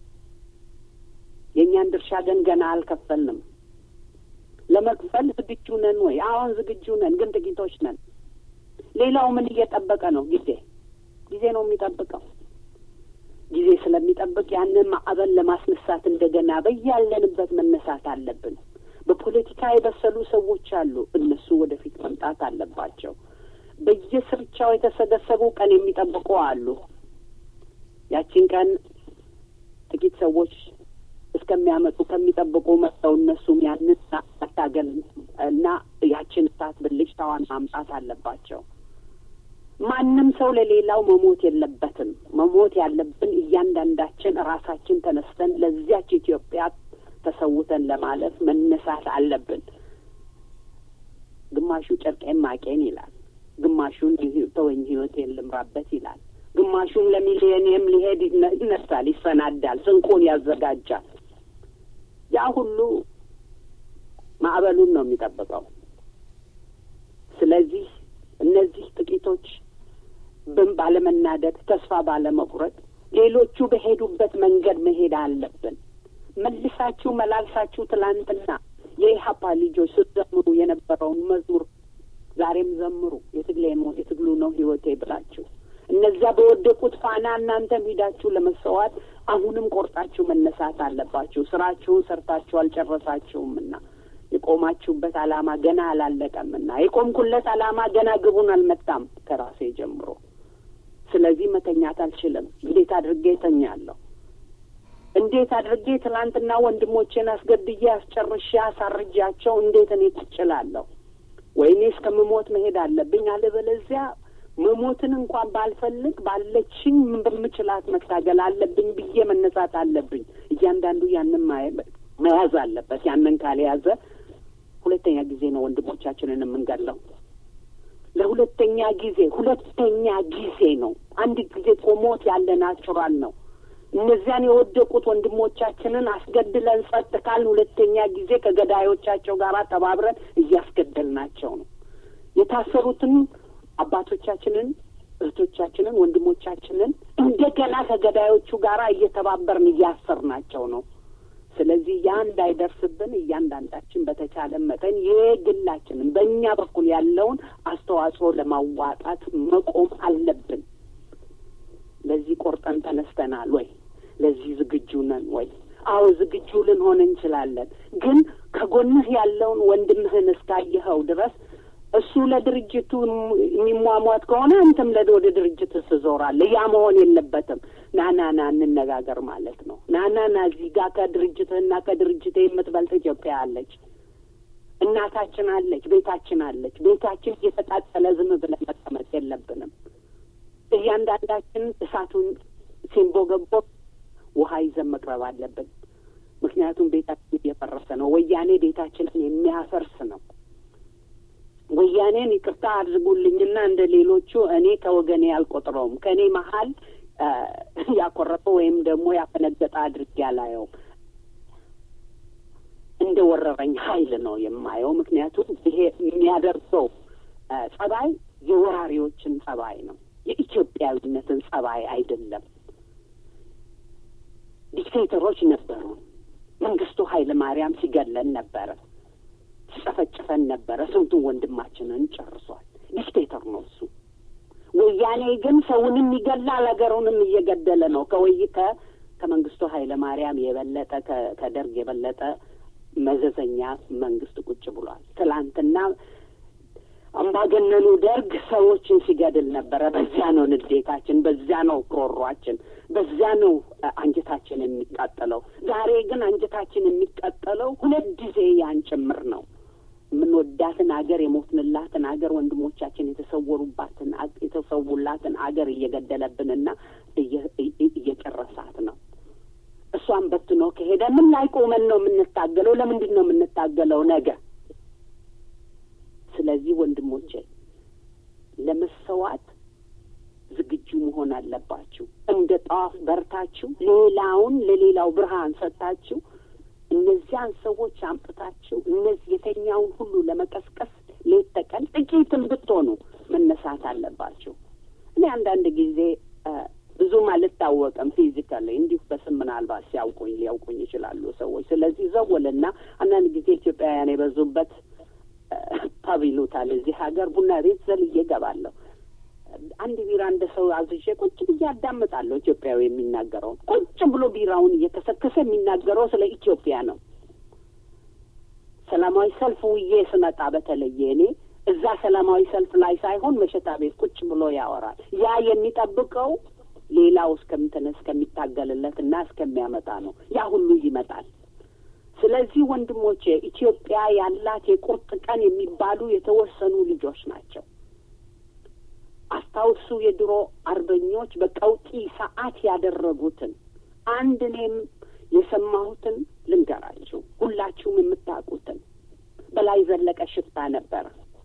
የእኛን ድርሻ ግን ገና አልከፈልንም። ለመክፈል ዝግጁ ነን ወይ? አሁን ዝግጁ ነን፣ ግን ጥቂቶች ነን። ሌላው ምን እየጠበቀ ነው? ጊዜ ጊዜ ነው የሚጠብቀው። ጊዜ ስለሚጠብቅ ያንን ማዕበል ለማስነሳት እንደገና በያለንበት መነሳት አለብን። በፖለቲካ የበሰሉ ሰዎች አሉ። እነሱ ወደፊት መምጣት አለባቸው። በየስርቻው የተሰገሰቡ ቀን የሚጠብቁ አሉ። ያቺን ቀን ጥቂት ሰዎች እስከሚያመጡ ከሚጠብቁ መጥተው እነሱም ያንን መታገል እና ያችን እሳት ብልጭታዋን ማምጣት አለባቸው። ማንም ሰው ለሌላው መሞት የለበትም። መሞት ያለብን እያንዳንዳችን ራሳችን ተነስተን ለዚያች ኢትዮጵያ ተሰውተን ለማለፍ መነሳት አለብን። ግማሹ ጨርቄን ማቄን ይላል፣ ግማሹን ተወኝ ህይወቴን ልምራበት ይላል፣ ግማሹም ለሚሊዮኒየም ሊሄድ ይነሳል፣ ይሰናዳል፣ ስንቁን ያዘጋጃል። ያ ሁሉ ማዕበሉን ነው የሚጠብቀው። ስለዚህ እነዚህ ጥቂቶች ብን ባለመናደድ ተስፋ ባለመቁረጥ ሌሎቹ በሄዱበት መንገድ መሄድ አለብን። መልሳችሁ መላልሳችሁ ትላንትና የኢሀፓ ልጆች ስትዘምሩ የነበረውን መዝሙር ዛሬም ዘምሩ። የትግሌ የትግሉ ነው ህይወቴ ብላችሁ እነዚያ በወደቁት ፋና እናንተም ሂዳችሁ ለመሰዋት አሁንም ቆርጣችሁ መነሳት አለባችሁ። ስራችሁን ሰርታችሁ አልጨረሳችሁምና የቆማችሁበት ዓላማ ገና አላለቀምና የቆምኩለት ዓላማ ገና ግቡን አልመታም ከራሴ ጀምሮ። ስለዚህ መተኛት አልችልም። እንዴት አድርጌ እተኛለሁ? እንዴት አድርጌ ትናንትና ወንድሞቼን አስገድዬ አስጨርሼ አሳርጃቸው እንዴት እኔ ቁጭላለሁ? ወይኔ እስከምሞት መሄድ አለብኝ። አለበለዚያ መሞትን እንኳን ባልፈልግ ባለችኝ በምችላት መታገል አለብኝ ብዬ መነሳት አለብኝ። እያንዳንዱ ያንን መያዝ አለበት። ያንን ካልያዘ ሁለተኛ ጊዜ ነው ወንድሞቻችንን የምንገለው። ለሁለተኛ ጊዜ ሁለተኛ ጊዜ ነው። አንድ ጊዜ እኮ ሞት ያለ ናቹራል ነው። እነዚያን የወደቁት ወንድሞቻችንን አስገድለን ጸጥ ካልን ሁለተኛ ጊዜ ከገዳዮቻቸው ጋር ተባብረን እያስገደልናቸው ነው። የታሰሩትን አባቶቻችንን፣ እህቶቻችንን፣ ወንድሞቻችንን እንደገና ከገዳዮቹ ጋር እየተባበርን እያሰርናቸው ነው። ስለዚህ ያ እንዳይደርስብን እያንዳንዳችን በተቻለ መጠን የግላችንን በእኛ በኩል ያለውን አስተዋጽኦ ለማዋጣት መቆም አለብን። ለዚህ ቆርጠን ተነስተናል ወይ? ለዚህ ዝግጁ ነን ወይ? አዎ ዝግጁ ልንሆን እንችላለን። ግን ከጎንህ ያለውን ወንድምህን እስካየኸው ድረስ እሱ ለድርጅቱ የሚሟሟት ከሆነ አንተም ለ ወደ ድርጅት ትዞራለህ። ያ መሆን የለበትም። ና ና ና እንነጋገር ማለት ነው። ና ና ና እዚህ ጋር ከድርጅትህና ከድርጅት የምትበልጥ ኢትዮጵያ አለች፣ እናታችን አለች፣ ቤታችን አለች። ቤታችን እየተቃጠለ ዝም ብለን መቀመጥ የለብንም። እያንዳንዳችን እሳቱን ሲንቦገቦ ውሃ ይዘን መቅረብ አለብን። ምክንያቱም ቤታችን እየፈረሰ ነው። ወያኔ ቤታችንን የሚያፈርስ ነው። ወያኔን ይቅርታ አድርጉልኝና እንደ ሌሎቹ እኔ ከወገኔ አልቆጥረውም። ከእኔ መሀል ያኮረፈ ወይም ደግሞ ያፈነገጠ አድርጌ አላየውም። እንደ ወረረኝ ኃይል ነው የማየው። ምክንያቱም ይሄ የሚያደርሰው ጸባይ የወራሪዎችን ጸባይ ነው፣ የኢትዮጵያዊነትን ጸባይ አይደለም። ዲክቴተሮች ነበሩ። መንግስቱ ኃይለ ማርያም ሲገለን ነበረ፣ ሲጨፈጭፈን ነበረ። ስንቱን ወንድማችንን ጨርሷል። ዲክቴተር ነው እሱ። ወያኔ ግን ሰውንም ይገላል፣ ሀገሩንም እየገደለ ነው። ከወይ ከ ከመንግስቱ ኃይለ ማርያም የበለጠ ከደርግ የበለጠ መዘዘኛ መንግስት ቁጭ ብሏል። ትላንትና አምባገነኑ ደርግ ሰዎችን ሲገድል ነበረ። በዚያ ነው ንዴታችን፣ በዚያ ነው ክሮሯችን፣ በዚያ ነው አንጀታችን የሚቃጠለው። ዛሬ ግን አንጀታችን የሚቃጠለው ሁለት ጊዜ ያን ጭምር ነው። የምንወዳትን አገር የሞትንላትን አገር ወንድሞቻችን የተሰወሩባትን የተሰዉላትን አገር እየገደለብንና እየጨረሳት ነው። እሷን በትኖ ከሄደ ምን ላይ ቆመን ነው የምንታገለው? ለምንድን ነው የምንታገለው ነገ? ስለዚህ ወንድሞቼ ለመሰዋት ዝግጁ መሆን አለባችሁ። እንደ ጧፍ በርታችሁ ሌላውን ለሌላው ብርሃን ሰጥታችሁ እነዚያን ሰዎች አምጥታችሁ እነዚህ የተኛውን ሁሉ ለመቀስቀስ ሌት ተቀን ጥቂትም ብትሆኑ መነሳት አለባችሁ። እኔ አንዳንድ ጊዜ ብዙም አልታወቅም ፊዚካሊ እንዲሁ በስም ምናልባት ሲያውቁኝ ሊያውቁኝ ይችላሉ ሰዎች። ስለዚህ ዘወልና አንዳንድ ጊዜ ኢትዮጵያውያን የበዙበት ፐብ ይሉታል እዚህ ሀገር ቡና ቤት ዘልዬ እገባለሁ። አንድ ቢራ እንደ ሰው አዝዤ ቁጭ ብዬ አዳምጣለሁ። ኢትዮጵያዊ የሚናገረውን ቁጭ ብሎ ቢራውን እየከሰከሰ የሚናገረው ስለ ኢትዮጵያ ነው። ሰላማዊ ሰልፍ ውዬ ስመጣ በተለየ እኔ እዛ ሰላማዊ ሰልፍ ላይ ሳይሆን መሸታ ቤት ቁጭ ብሎ ያወራል። ያ የሚጠብቀው ሌላው እስከምትነ እስከሚታገልለት እና እስከሚያመጣ ነው። ያ ሁሉ ይመጣል። ስለዚህ ወንድሞቼ ኢትዮጵያ ያላት የቁርጥ ቀን የሚባሉ የተወሰኑ ልጆች ናቸው። አስታውሱ የድሮ አርበኞች በቀውጢ ሰዓት ያደረጉትን አንድ እኔም የሰማሁትን ልንገራችሁ፣ ሁላችሁም የምታውቁትን። በላይ ዘለቀ ሽፍታ ነበረ።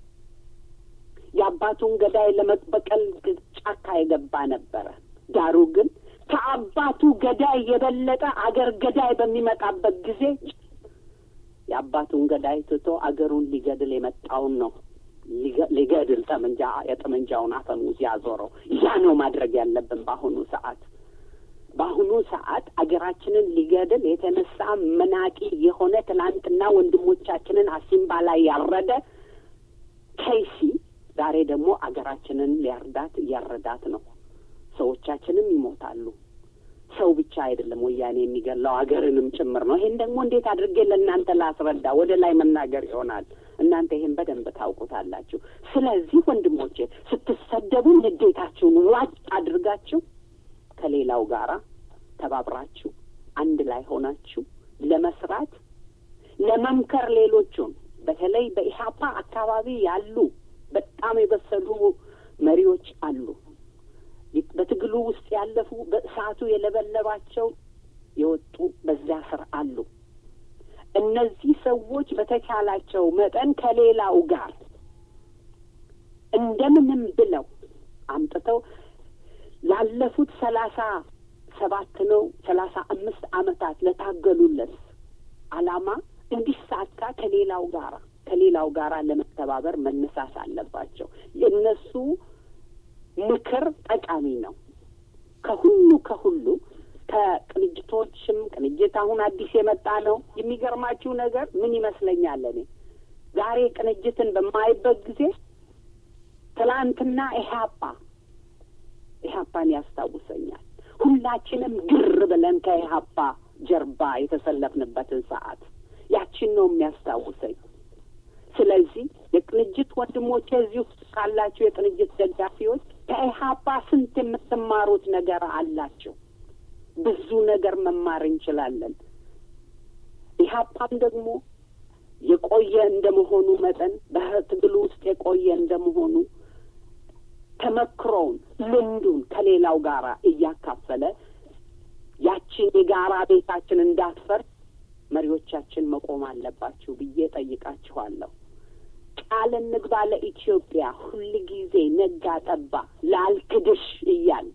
የአባቱን ገዳይ ለመበቀል ጫካ የገባ ነበረ። ዳሩ ግን ከአባቱ ገዳይ የበለጠ አገር ገዳይ በሚመጣበት ጊዜ የአባቱን ገዳይ ትቶ አገሩን ሊገድል የመጣውን ነው ሊገድል ጠመንጃ የጠመንጃውን አፈሙዝ ያዞረው። ያ ነው ማድረግ ያለብን በአሁኑ ሰዓት። በአሁኑ ሰዓት አገራችንን ሊገድል የተነሳ መናቂ የሆነ ትናንትና ወንድሞቻችንን አሲምባ ላይ ያረደ ከይሲ ዛሬ ደግሞ አገራችንን ሊያርዳት እያረዳት ነው። ሰዎቻችንም ይሞታሉ። ሰው ብቻ አይደለም ወያኔ የሚገላው አገርንም ጭምር ነው። ይሄን ደግሞ እንዴት አድርጌ ለእናንተ ላስረዳ? ወደ ላይ መናገር ይሆናል። እናንተ ይሄን በደንብ ታውቁታላችሁ። ስለዚህ ወንድሞቼ ስትሰደቡ ንዴታችሁን ዋጭ አድርጋችሁ ከሌላው ጋራ ተባብራችሁ አንድ ላይ ሆናችሁ ለመስራት ለመምከር ሌሎቹን በተለይ በኢህአፓ አካባቢ ያሉ በጣም የበሰሉ መሪዎች አሉ። በትግሉ ውስጥ ያለፉ በእሳቱ የለበለባቸው የወጡ በዚያ ስር አሉ። እነዚህ ሰዎች በተቻላቸው መጠን ከሌላው ጋር እንደምንም ብለው አምጥተው ላለፉት ሰላሳ ሰባት ነው ሰላሳ አምስት ዓመታት ለታገሉለት ዓላማ እንዲሳካ ከሌላው ጋራ ከሌላው ጋራ ለመተባበር መነሳት አለባቸው። የእነሱ ምክር ጠቃሚ ነው። ከሁሉ ከሁሉ ከቅንጅቶችም ቅንጅት አሁን አዲስ የመጣ ነው። የሚገርማችሁ ነገር ምን ይመስለኛል እኔ ዛሬ ቅንጅትን በማይበት ጊዜ ትላንትና ኢህአፓ ኢህአፓን ያስታውሰኛል። ሁላችንም ግር ብለን ከኢህአፓ ጀርባ የተሰለፍንበትን ሰዓት ያችን ነው የሚያስታውሰኝ። ስለዚህ የቅንጅት ወንድሞቼ እዚህ ውስጥ ካላችሁ የቅንጅት ደጋፊዎች ከኢህአፓ ስንት የምትማሩት ነገር አላቸው። ብዙ ነገር መማር እንችላለን። ኢህአፓም ደግሞ የቆየ እንደመሆኑ መጠን በትግሉ ውስጥ የቆየ እንደመሆኑ ተመክሮውን ልምዱን ከሌላው ጋር እያካፈለ ያችን የጋራ ቤታችን እንዳትፈርስ መሪዎቻችን መቆም አለባችሁ ብዬ ጠይቃችኋለሁ። ቃል እንግባ ለኢትዮጵያ ሁል ጊዜ ነጋ ጠባ ላልክድሽ እያል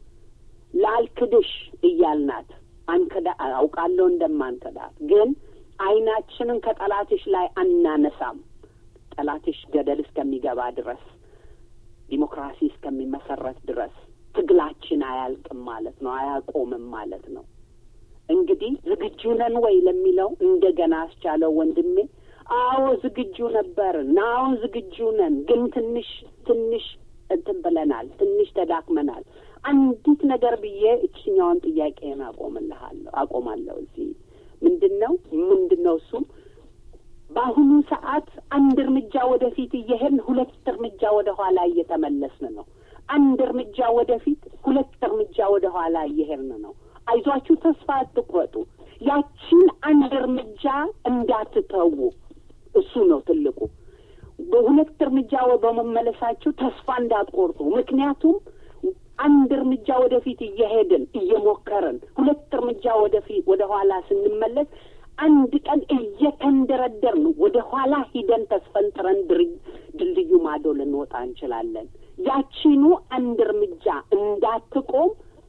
ላልክድሽ እያልናት አንከዳ አውቃለሁ እንደማንከዳት ግን አይናችንን ከጠላትሽ ላይ አናነሳም። ጠላትሽ ገደል እስከሚገባ ድረስ ዲሞክራሲ እስከሚመሰረት ድረስ ትግላችን አያልቅም ማለት ነው፣ አያቆምም ማለት ነው። እንግዲህ ዝግጁ ነን ወይ ለሚለው እንደገና አስቻለው ወንድሜ፣ አዎ ዝግጁ ነበርን፣ አዎ ዝግጁ ነን። ግን ትንሽ ትንሽ እንትን ብለናል፣ ትንሽ ተዳክመናል። አንዲት ነገር ብዬ እችኛውን ጥያቄን አቆምልሃለሁ አቆማለሁ። እዚህ ምንድን ነው ምንድን ነው እሱም በአሁኑ ሰዓት አንድ እርምጃ ወደፊት እየሄድን ሁለት እርምጃ ወደ ኋላ እየተመለስን ነው። አንድ እርምጃ ወደፊት ሁለት እርምጃ ወደ ኋላ እየሄድን ነው። አይዟችሁ፣ ተስፋ አትቁረጡ። ያቺን አንድ እርምጃ እንዳትተዉ። እሱ ነው ትልቁ። በሁለት እርምጃ በመመለሳችሁ ተስፋ እንዳትቆርጡ። ምክንያቱም አንድ እርምጃ ወደፊት እየሄድን እየሞከርን ሁለት እርምጃ ወደፊት ወደ ኋላ ስንመለስ አንድ ቀን እየተንደረደርን ወደ ኋላ ሂደን ተስፈንጥረን ድልድዩ ማዶ ልንወጣ እንችላለን። ያቺኑ አንድ እርምጃ እንዳትቆም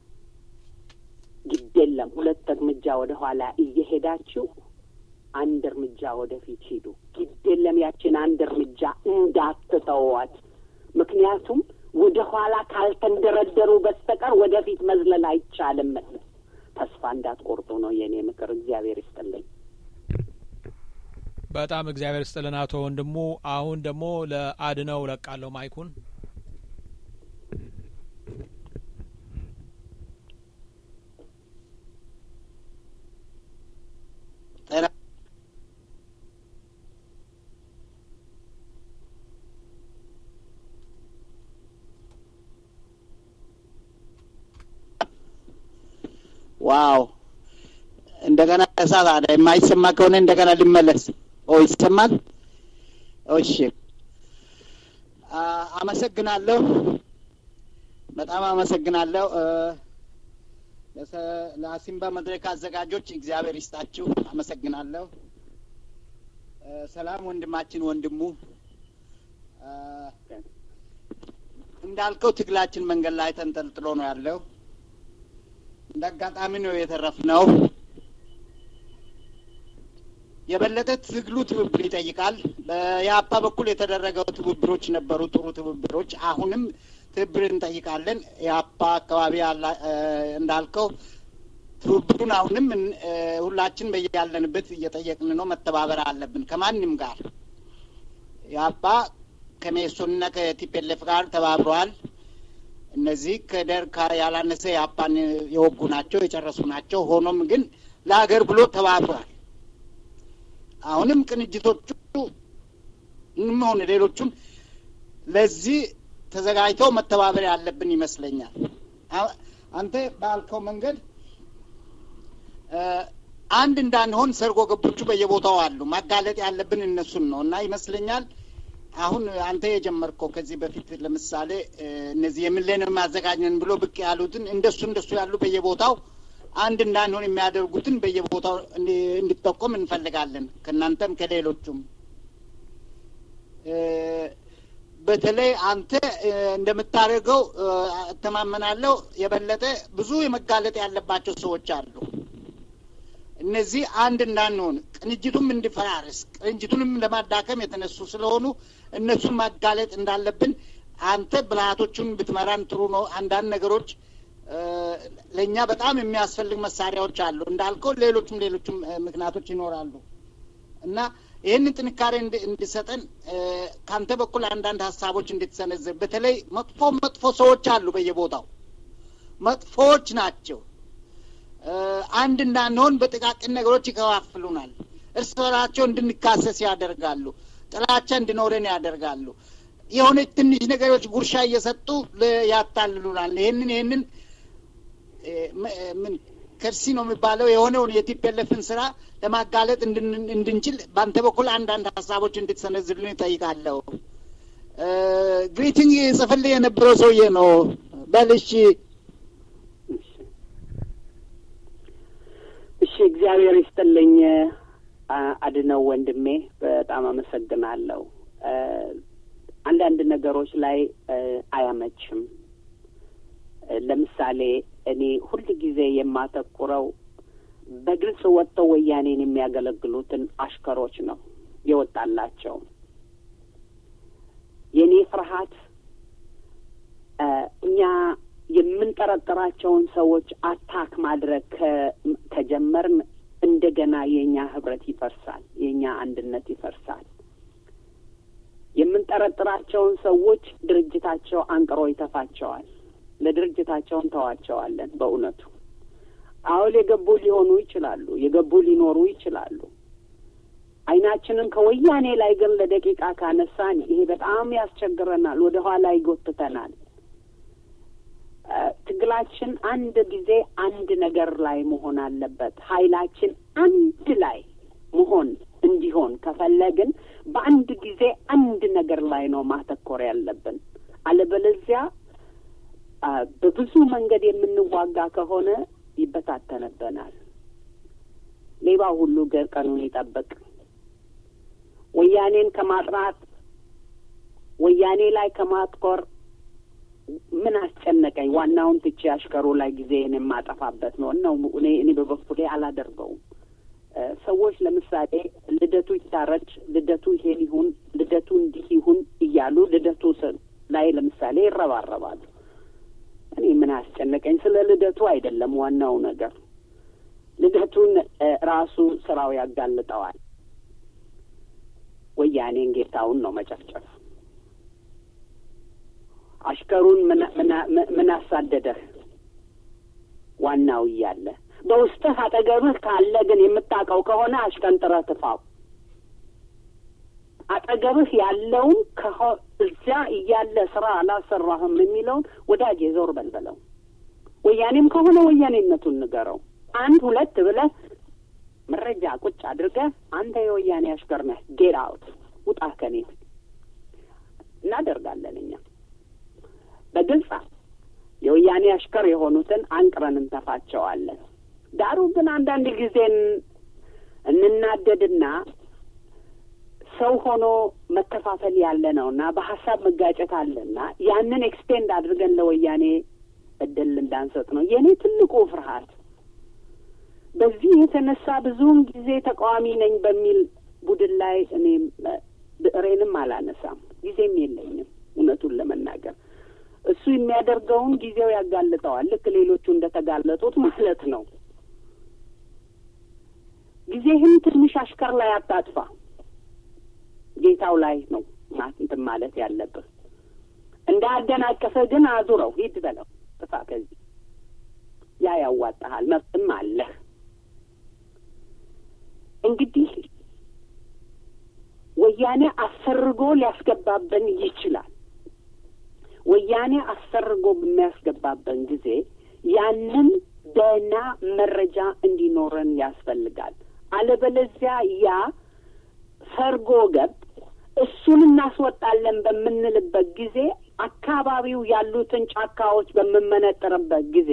ግድ የለም። ሁለት እርምጃ ወደ ኋላ እየሄዳችሁ አንድ እርምጃ ወደፊት ሂዱ። ግድ የለም። ያችን አንድ እርምጃ እንዳትተዋት። ምክንያቱም ወደ ኋላ ካልተንደረደሩ በስተቀር ወደፊት መዝለል አይቻልም። ተስፋ እንዳትቆርጡ ነው የእኔ ምክር። እግዚአብሔር ይስጥልኝ። በጣም እግዚአብሔር ይስጥልን አቶ ወንድሙ። አሁን ደግሞ ለአድነው ለቃለሁ ማይኩን። ዋው እንደገና እሳት አለ። የማይሰማ ከሆነ እንደገና ልመለስ። ኦ ይሰማል? እሺ፣ አመሰግናለሁ። በጣም አመሰግናለሁ። ለአሲምባ መድረክ አዘጋጆች እግዚአብሔር ይስጣችሁ። አመሰግናለሁ። ሰላም ወንድማችን ወንድሙ እንዳልከው ትግላችን መንገድ ላይ ተንጠልጥሎ ነው ያለው። እንደ አጋጣሚ ነው የተረፍነው። የበለጠ ትግሉ ትብብር ይጠይቃል። በየአፓ በኩል የተደረገው ትብብሮች ነበሩ፣ ጥሩ ትብብሮች። አሁንም ትብብር እንጠይቃለን። የአፓ አካባቢ እንዳልከው ትብብሩን አሁንም ሁላችን በያለንበት እየጠየቅን ነው። መተባበር አለብን ከማንም ጋር። የአፓ ከሜሶንና ከቲፔሌፍ ጋር ተባብረዋል። እነዚህ ከደርግ ያላነሰ የአፓን የወጉ ናቸው፣ የጨረሱ ናቸው። ሆኖም ግን ለሀገር ብሎ ተባብሯል። አሁንም ቅንጅቶቹ ሆነ ሌሎቹም ለዚህ ተዘጋጅተው መተባበር ያለብን ይመስለኛል። አንተ ባልከው መንገድ አንድ እንዳንሆን ሰርጎ ገቦቹ በየቦታው አሉ። ማጋለጥ ያለብን እነሱን ነው እና ይመስለኛል አሁን አንተ የጀመርከው ከዚህ በፊት ለምሳሌ እነዚህ የሚሌኒየም ማዘጋጀን ብሎ ብቅ ያሉትን እንደሱ እንደሱ ያሉ በየቦታው አንድ እንዳንሆን የሚያደርጉትን በየቦታው እንዲጠቆም እንፈልጋለን ከእናንተም ከሌሎቹም። በተለይ አንተ እንደምታደርገው እተማመናለሁ። የበለጠ ብዙ የመጋለጥ ያለባቸው ሰዎች አሉ። እነዚህ አንድ እንዳንሆን ቅንጅቱም እንዲፈራርስ ቅንጅቱንም ለማዳከም የተነሱ ስለሆኑ እነሱን ማጋለጥ እንዳለብን አንተ ብልሃቶቹን ብትመራን ጥሩ ነው። አንዳንድ ነገሮች ለእኛ በጣም የሚያስፈልግ መሳሪያዎች አሉ እንዳልከው፣ ሌሎችም ሌሎችም ምክንያቶች ይኖራሉ እና ይህንን ጥንካሬ እንዲሰጠን ከአንተ በኩል አንዳንድ ሀሳቦች እንድትሰነዝር። በተለይ መጥፎ መጥፎ ሰዎች አሉ በየቦታው መጥፎዎች ናቸው። አንድ እንዳንሆን በጥቃቅን ነገሮች ይከፋፍሉናል። እርስ በራቸው እንድንካሰስ ያደርጋሉ። ጥላቻ እንዲኖረን ያደርጋሉ። የሆነች ትንሽ ነገሮች ጉርሻ እየሰጡ ያታልሉናል። ይህንን ይህንን ምን ከርሲ ነው የሚባለው የሆነውን የቲፒኤልኤፍን ስራ ለማጋለጥ እንድንችል በአንተ በኩል አንዳንድ ሀሳቦች እንድትሰነዝልን ይጠይቃለሁ። ግሪቲንግ ጽፍልህ የነበረው ሰውዬ ነው። በልሽ እሺ፣ እግዚአብሔር ይስጥልኝ አድነው ወንድሜ፣ በጣም አመሰግናለሁ። አንዳንድ ነገሮች ላይ አያመችም። ለምሳሌ እኔ ሁል ጊዜ የማተኩረው በግልጽ ወጥተው ወያኔን የሚያገለግሉትን አሽከሮች ነው የወጣላቸው። የእኔ ፍርሃት እኛ የምንጠረጥራቸውን ሰዎች አታክ ማድረግ ከጀመርን እንደገና የእኛ ህብረት ይፈርሳል፣ የእኛ አንድነት ይፈርሳል። የምንጠረጥራቸውን ሰዎች ድርጅታቸው አንቅሮ ይተፋቸዋል። ለድርጅታቸው እንተዋቸዋለን። በእውነቱ አሁን የገቡ ሊሆኑ ይችላሉ፣ የገቡ ሊኖሩ ይችላሉ። አይናችንን ከወያኔ ላይ ግን ለደቂቃ ካነሳን ይሄ በጣም ያስቸግረናል፣ ወደ ኋላ ይጎትተናል። ትግላችን አንድ ጊዜ አንድ ነገር ላይ መሆን አለበት። ኃይላችን አንድ ላይ መሆን እንዲሆን ከፈለግን በአንድ ጊዜ አንድ ነገር ላይ ነው ማተኮር ያለብን። አለበለዚያ በብዙ መንገድ የምንዋጋ ከሆነ ይበታተንብናል። ሌባ ሁሉ ቀኑን ይጠብቅ። ወያኔን ከማጥራት ወያኔ ላይ ከማትኮር ምን አስጨነቀኝ? ዋናውን ትቼ አሽከሩ ላይ ጊዜን የማጠፋበት ነው ነው እኔ እኔ በበኩሌ አላደርገውም። ሰዎች ለምሳሌ ልደቱ ይታረድ፣ ልደቱ ይሄን ይሁን፣ ልደቱ እንዲህ ይሁን እያሉ ልደቱ ላይ ለምሳሌ ይረባረባሉ። እኔ ምን አስጨነቀኝ? ስለ ልደቱ አይደለም ዋናው ነገር። ልደቱን ራሱ ስራው ያጋልጠዋል። ወያኔን ጌታውን ነው መጨፍጨፍ። አሽከሩን ምን አሳደደህ? ዋናው እያለ በውስጥህ አጠገብህ ካለ ግን የምታውቀው ከሆነ አሽቀንጥረህ ትፋው። አጠገብህ ያለውን እዚያ እያለ ስራ አላሰራህም የሚለውን ወዳጄ ዞር በልበለው። ወያኔም ከሆነ ወያኔነቱን ንገረው። አንድ ሁለት ብለህ መረጃ ቁጭ አድርገህ አንተ የወያኔ አሽከር ነህ፣ ጌት አውት ውጣ ከኔ እናደርጋለን እኛ በግልጽ የወያኔ አሽከር የሆኑትን አንቅረን እንተፋቸዋለን። ዳሩ ግን አንዳንድ ጊዜን እንናደድና ሰው ሆኖ መከፋፈል ያለ ነውና በሀሳብ መጋጨት አለና ያንን ኤክስቴንድ አድርገን ለወያኔ እድል እንዳንሰጥ ነው የእኔ ትልቁ ፍርሃት። በዚህ የተነሳ ብዙውን ጊዜ ተቃዋሚ ነኝ በሚል ቡድን ላይ እኔ ብዕሬንም አላነሳም፣ ጊዜም የለኝም እውነቱን ለመናገር እሱ የሚያደርገውን ጊዜው ያጋልጠዋል። ልክ ሌሎቹ እንደተጋለጡት ማለት ነው። ጊዜህን ትንሽ አሽከር ላይ አታጥፋ፣ ጌታው ላይ ነው እንትን ማለት ያለብህ። እንዳያደናቀፈ ግን አዙረው ሂድ በለው፣ ጥፋ ከዚህ ያ ያዋጣሃል፣ መብትም አለህ። እንግዲህ ወያኔ አሰርጎ ሊያስገባብን ይችላል። ወያኔ አሰርጎ በሚያስገባበን ጊዜ ያንን ደህና መረጃ እንዲኖረን ያስፈልጋል። አለበለዚያ ያ ሰርጎ ገብ እሱን እናስወጣለን በምንልበት ጊዜ አካባቢው ያሉትን ጫካዎች በምመነጥርበት ጊዜ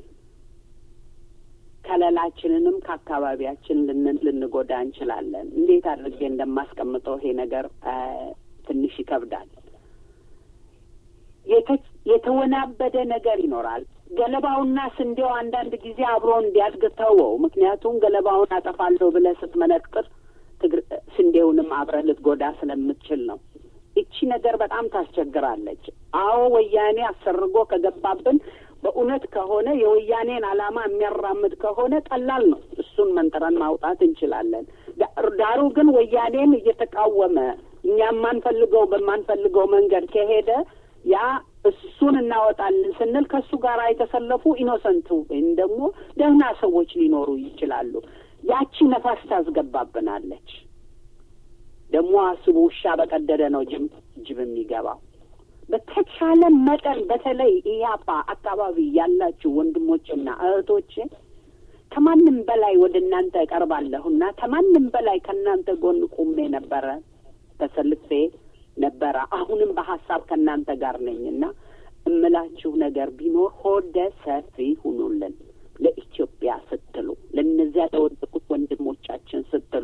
ከለላችንንም ከአካባቢያችን ልን- ልንጎዳ እንችላለን። እንዴት አድርጌ እንደማስቀምጠው ይሄ ነገር አ፣ ትንሽ ይከብዳል። የተ- የተወናበደ ነገር ይኖራል። ገለባውና ስንዴው አንዳንድ ጊዜ አብሮ እንዲያድግ ተወው። ምክንያቱም ገለባውን አጠፋለሁ ብለህ ስትመነጥር ትግር ስንዴውንም አብረህ ልትጎዳ ስለምትችል ነው። እቺ ነገር በጣም ታስቸግራለች። አዎ ወያኔ አሰርጎ ከገባብን በእውነት ከሆነ የወያኔን ዓላማ የሚያራምድ ከሆነ ቀላል ነው። እሱን መንጥረን ማውጣት እንችላለን። ዳ- ዳሩ ግን ወያኔን እየተቃወመ እኛ የማንፈልገው በማንፈልገው መንገድ ከሄደ ያ እሱን እናወጣለን ስንል ከእሱ ጋር የተሰለፉ ኢኖሰንቱ ወይም ደግሞ ደህና ሰዎች ሊኖሩ ይችላሉ። ያቺ ነፋስ ታስገባብናለች። ደግሞ አስቡ፣ ውሻ በቀደደ ነው ጅብ ጅብ የሚገባው። በተቻለ መጠን በተለይ ኢያፓ አካባቢ ያላችሁ ወንድሞችና እህቶቼ ከማንም በላይ ወደ እናንተ እቀርባለሁና ከማንም በላይ ከእናንተ ጎን ቁሜ ነበረ ተሰልፌ ነበረ። አሁንም በሀሳብ ከእናንተ ጋር ነኝና እምላችሁ ነገር ቢኖር ሆደ ሰፊ ሁኑልን። ለኢትዮጵያ ስትሉ፣ ለእነዚያ ለወደቁት ወንድሞቻችን ስትሉ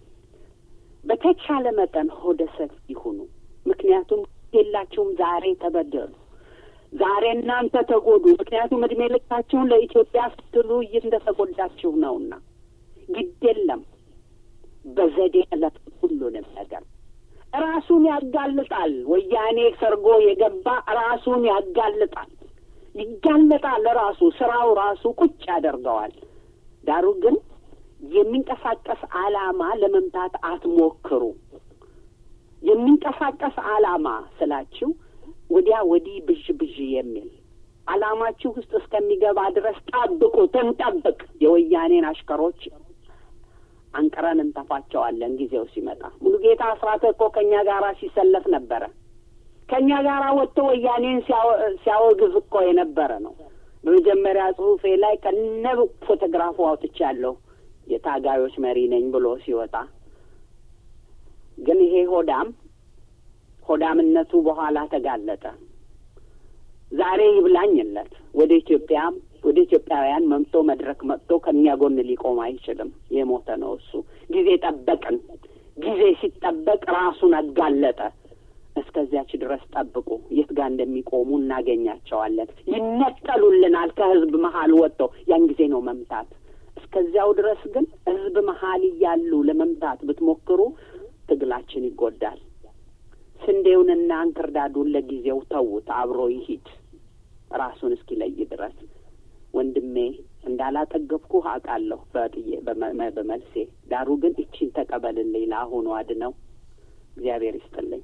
በተቻለ መጠን ሆደ ሰፊ ሁኑ። ምክንያቱም የላችሁም ዛሬ ተበደሉ፣ ዛሬ እናንተ ተጎዱ። ምክንያቱም እድሜ ልካችሁን ለኢትዮጵያ ስትሉ እንደተጎዳችሁ ነውና ግድ የለም በዘዴ ዕለት ሁሉንም ነገር ራሱን ያጋልጣል። ወያኔ ሰርጎ የገባ ራሱን ያጋልጣል፣ ይጋለጣል። ራሱ ስራው ራሱ ቁጭ ያደርገዋል። ዳሩ ግን የሚንቀሳቀስ ዓላማ ለመምታት አትሞክሩ። የሚንቀሳቀስ ዓላማ ስላችሁ ወዲያ ወዲህ ብዥ ብዥ የሚል ዓላማችሁ ውስጥ እስከሚገባ ድረስ ጠብቁ፣ ትንጠብቅ። የወያኔን አሽከሮች አንቅረን እንተፋቸዋለን ጊዜው ሲመጣ። ሙሉጌታ አስራተ እኮ ከእኛ ጋራ ሲሰለፍ ነበረ። ከእኛ ጋራ ወጥቶ ወያኔን ሲያወግዝ እኮ የነበረ ነው። በመጀመሪያ ጽሁፌ ላይ ከነ ፎቶግራፉ አውጥቻለሁ የታጋዮች መሪ ነኝ ብሎ ሲወጣ ግን ይሄ ሆዳም ሆዳምነቱ በኋላ ተጋለጠ። ዛሬ ይብላኝለት ወደ ኢትዮጵያ ወደ ኢትዮጵያውያን መምቶ መድረክ መጥቶ ከእኛ ጎን ሊቆም አይችልም። የሞተ ነው እሱ። ጊዜ ጠበቅን። ጊዜ ሲጠበቅ ራሱን አጋለጠ። እስከዚያች ድረስ ጠብቁ። የት ጋር እንደሚቆሙ እናገኛቸዋለን። ይነጠሉልናል ከህዝብ መሀል ወጥተው ያን ጊዜ ነው መምታት። እስከዚያው ድረስ ግን ህዝብ መሀል እያሉ ለመምታት ብትሞክሩ ትግላችን ይጎዳል። ስንዴውንና እንክርዳዱን ለጊዜው ተዉት፣ አብሮ ይሂድ ራሱን እስኪለይ ድረስ። ወንድሜ እንዳላጠገብኩህ አውቃለሁ በጥዬ በመልሴ ዳሩ ግን እቺን ተቀበልልኝ፣ ለአሁኑ አድነው። እግዚአብሔር ይስጥልኝ።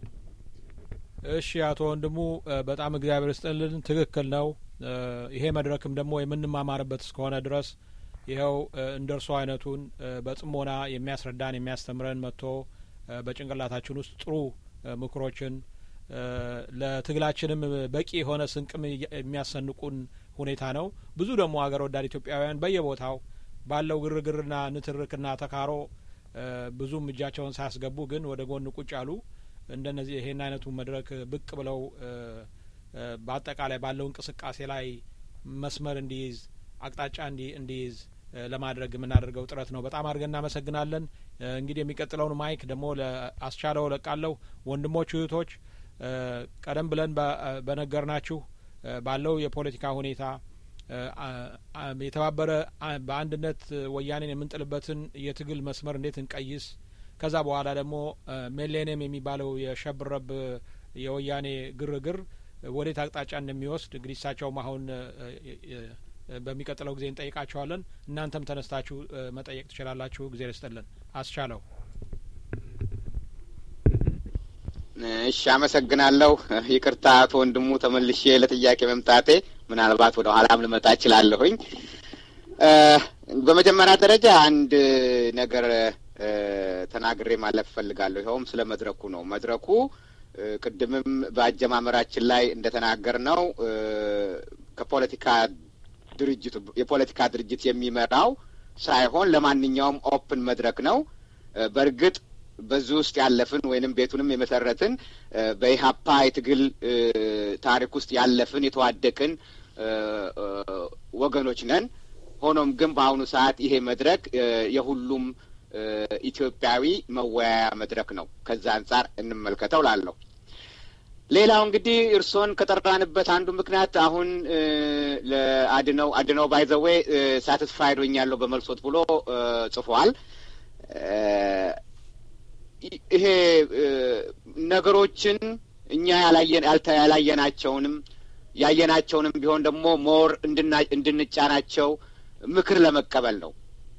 እሺ አቶ ወንድሙ በጣም እግዚአብሔር ይስጥልን። ትክክል ነው። ይሄ መድረክም ደግሞ የምንማማርበት እስከሆነ ድረስ ይኸው እንደ እርሶ አይነቱን በጽሞና የሚያስረዳን የሚያስተምረን መጥቶ በጭንቅላታችን ውስጥ ጥሩ ምክሮችን ለትግላችንም በቂ የሆነ ስንቅም የሚያሰንቁን ሁኔታ ነው። ብዙ ደግሞ ሀገር ወዳድ ኢትዮጵያውያን በየቦታው ባለው ግርግርና ንትርክና ተካሮ ብዙም እጃቸውን ሳያስገቡ ግን ወደ ጎን ቁጭ ያሉ እንደነዚህ ይሄን አይነቱ መድረክ ብቅ ብለው በአጠቃላይ ባለው እንቅስቃሴ ላይ መስመር እንዲይዝ አቅጣጫ እንዲይዝ ለማድረግ የምናደርገው ጥረት ነው። በጣም አድርገን እናመሰግናለን። እንግዲህ የሚቀጥለውን ማይክ ደግሞ ለአስቻለው ለቃለሁ። ወንድሞች እህቶች፣ ቀደም ብለን በነገርናችሁ ባለው የፖለቲካ ሁኔታ የተባበረ በአንድነት ወያኔን የምንጥልበትን የትግል መስመር እንዴት እንቀይስ፣ ከዛ በኋላ ደግሞ ሚሌኒየም የሚባለው የሸብረብ የወያኔ ግርግር ወዴት አቅጣጫ እንደሚወስድ እንግዲህ እሳቸውም አሁን በሚቀጥለው ጊዜ እንጠይቃቸዋለን። እናንተም ተነስታችሁ መጠየቅ ትችላላችሁ። ጊዜ ርስጥልን አስቻለው። እሺ፣ አመሰግናለሁ። ይቅርታ አቶ ወንድሙ ተመልሼ ለጥያቄ መምጣቴ ምናልባት ወደ ኋላም ልመጣ እችላለሁኝ። በመጀመሪያ ደረጃ አንድ ነገር ተናግሬ ማለፍ እፈልጋለሁ። ይኸውም ስለ መድረኩ ነው። መድረኩ ቅድምም በአጀማመራችን ላይ እንደተናገር ነው ከፖለቲካ ድርጅቱ የፖለቲካ ድርጅት የሚመራው ሳይሆን ለማንኛውም ኦፕን መድረክ ነው። በእርግጥ በዚህ ውስጥ ያለፍን ወይንም ቤቱንም የመሰረትን በኢህአፓ የትግል ታሪክ ውስጥ ያለፍን የተዋደቅን ወገኖች ነን። ሆኖም ግን በአሁኑ ሰዓት ይሄ መድረክ የሁሉም ኢትዮጵያዊ መወያያ መድረክ ነው። ከዛ አንጻር እንመልከተው ላለሁ ሌላው እንግዲህ እርስዎን ከጠራንበት አንዱ ምክንያት አሁን ለአድነው አድነው ባይዘዌ ሳትስፋይድ ሆኛለሁ በመልሶት ብሎ ጽፏል። ይሄ ነገሮችን እኛ ያላየን ያላየናቸውንም ያየናቸውንም ቢሆን ደግሞ ሞር እንድንጫናቸው ምክር ለመቀበል ነው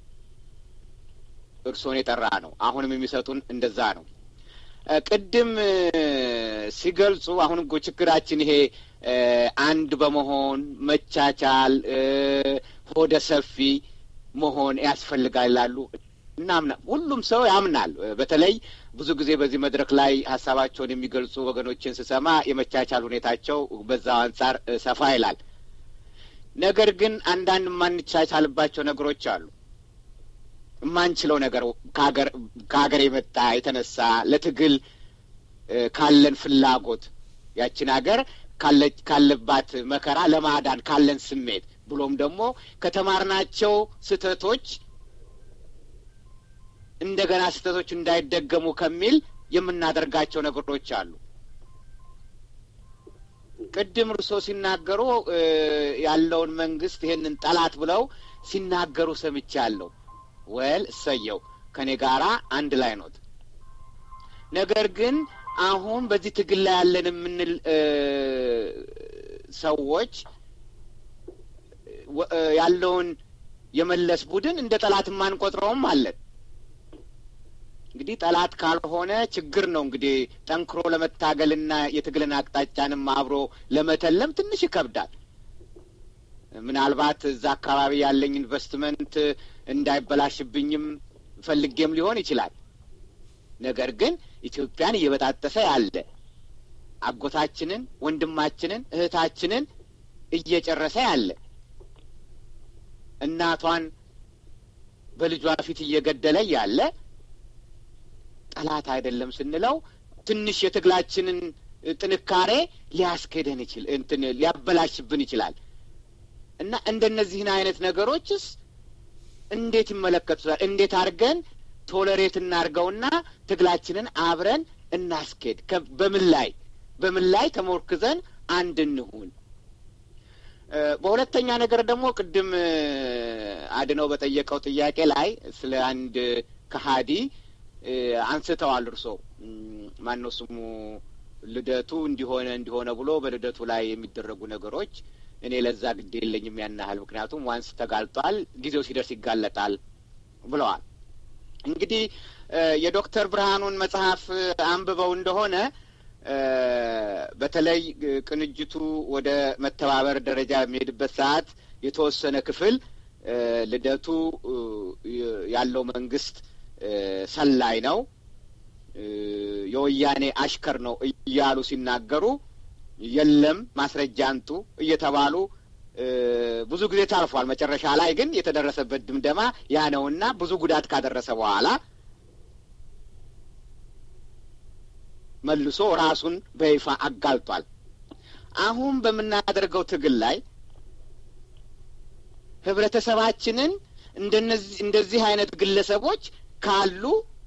እርስዎን የጠራ ነው። አሁንም የሚሰጡን እንደዛ ነው። ቅድም ሲገልጹ አሁን እኮ ችግራችን ይሄ አንድ በመሆን መቻቻል፣ ሆደ ሰፊ መሆን ያስፈልጋል ይላሉ። እናምና ሁሉም ሰው ያምናል። በተለይ ብዙ ጊዜ በዚህ መድረክ ላይ ሀሳባቸውን የሚገልጹ ወገኖችን ስሰማ የመቻቻል ሁኔታቸው በዛው አንጻር ሰፋ ይላል። ነገር ግን አንዳንድ የማንቻቻልባቸው ነገሮች አሉ። የማንችለው ነገር ከሀገር የመጣ የተነሳ ለትግል ካለን ፍላጎት ያችን ሀገር ካለባት መከራ ለማዳን ካለን ስሜት ብሎም ደግሞ ከተማርናቸው ስህተቶች እንደገና ስህተቶች እንዳይደገሙ ከሚል የምናደርጋቸው ነገሮች አሉ። ቅድም እርሶ ሲናገሩ ያለውን መንግስት ይሄንን ጠላት ብለው ሲናገሩ ሰምቻለሁ። ወል እሰየው ከኔ ጋራ አንድ ላይ ኖት። ነገር ግን አሁን በዚህ ትግል ላይ ያለን የምንል ሰዎች ያለውን የመለስ ቡድን እንደ ጠላት የማንቆጥረውም አለን። እንግዲህ ጠላት ካልሆነ ችግር ነው። እንግዲህ ጠንክሮ ለመታገልና የትግልን አቅጣጫንም አብሮ ለመተለም ትንሽ ይከብዳል። ምናልባት እዛ አካባቢ ያለኝ ኢንቨስትመንት እንዳይበላሽብኝም ፈልጌም ሊሆን ይችላል። ነገር ግን ኢትዮጵያን እየበጣጠሰ ያለ አጎታችንን፣ ወንድማችንን፣ እህታችንን እየጨረሰ ያለ እናቷን በልጇ ፊት እየገደለ ያለ ጠላት አይደለም ስንለው ትንሽ የትግላችንን ጥንካሬ ሊያስኬደን ይችል እንትን ሊያበላሽብን ይችላል እና እንደነዚህን አይነት ነገሮችስ እንዴት ይመለከቱታል? እንዴት አድርገን ቶለሬት እናድርገውና ትግላችንን አብረን እናስኬድ? በምን ላይ በምን ላይ ተሞርክዘን አንድ እንሁን? በሁለተኛ ነገር ደግሞ ቅድም አድነው በጠየቀው ጥያቄ ላይ ስለ አንድ ከሀዲ አንስተዋል። እርሶ ማን ነው ስሙ ልደቱ እንዲሆነ እንዲሆነ ብሎ በልደቱ ላይ የሚደረጉ ነገሮች እኔ ለዛ ግድ የለኝም ያን ያህል ምክንያቱም ዋንስ ተጋልጧል፣ ጊዜው ሲደርስ ይጋለጣል ብለዋል። እንግዲህ የዶክተር ብርሃኑን መጽሐፍ አንብበው እንደሆነ በተለይ ቅንጅቱ ወደ መተባበር ደረጃ የሚሄድበት ሰዓት የተወሰነ ክፍል ልደቱ ያለው መንግስት ሰላይ ነው፣ የወያኔ አሽከር ነው እያሉ ሲናገሩ የለም ማስረጃ አንጡ እየተባሉ ብዙ ጊዜ ታልፏል። መጨረሻ ላይ ግን የተደረሰበት ድምደማ ያ ነውና ብዙ ጉዳት ካደረሰ በኋላ መልሶ ራሱን በይፋ አጋልጧል። አሁን በምናደርገው ትግል ላይ ህብረተሰባችንን እንደነዚህ እንደዚህ አይነት ግለሰቦች ካሉ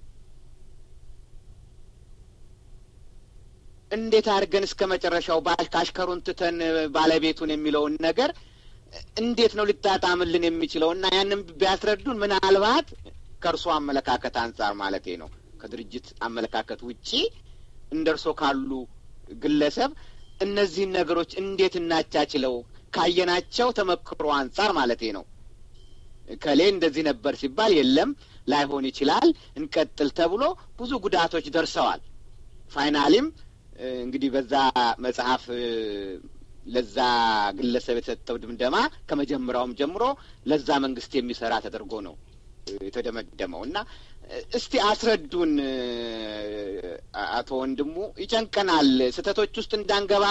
እንዴት አድርገን እስከ መጨረሻው ካሽከሩን ትተን ባለቤቱን የሚለውን ነገር እንዴት ነው ሊጣጣምልን የሚችለው? እና ያንን ቢያስረዱን ምናልባት ከእርሶ አመለካከት አንጻር ማለቴ ነው ከድርጅት አመለካከት ውጪ እንደ እርሶ ካሉ ግለሰብ እነዚህን ነገሮች እንዴት እናቻችለው ካየናቸው ተመክሮ አንጻር ማለቴ ነው። ከሌ እንደዚህ ነበር ሲባል የለም ላይሆን ይችላል እንቀጥል ተብሎ ብዙ ጉዳቶች ደርሰዋል። ፋይናሊም እንግዲህ በዛ መጽሐፍ ለዛ ግለሰብ የተሰጠው ድምደማ ከመጀመሪያውም ጀምሮ ለዛ መንግስት የሚሰራ ተደርጎ ነው የተደመደመው እና እስቲ አስረዱን አቶ ወንድሙ። ይጨንቀናል፣ ስህተቶች ውስጥ እንዳንገባ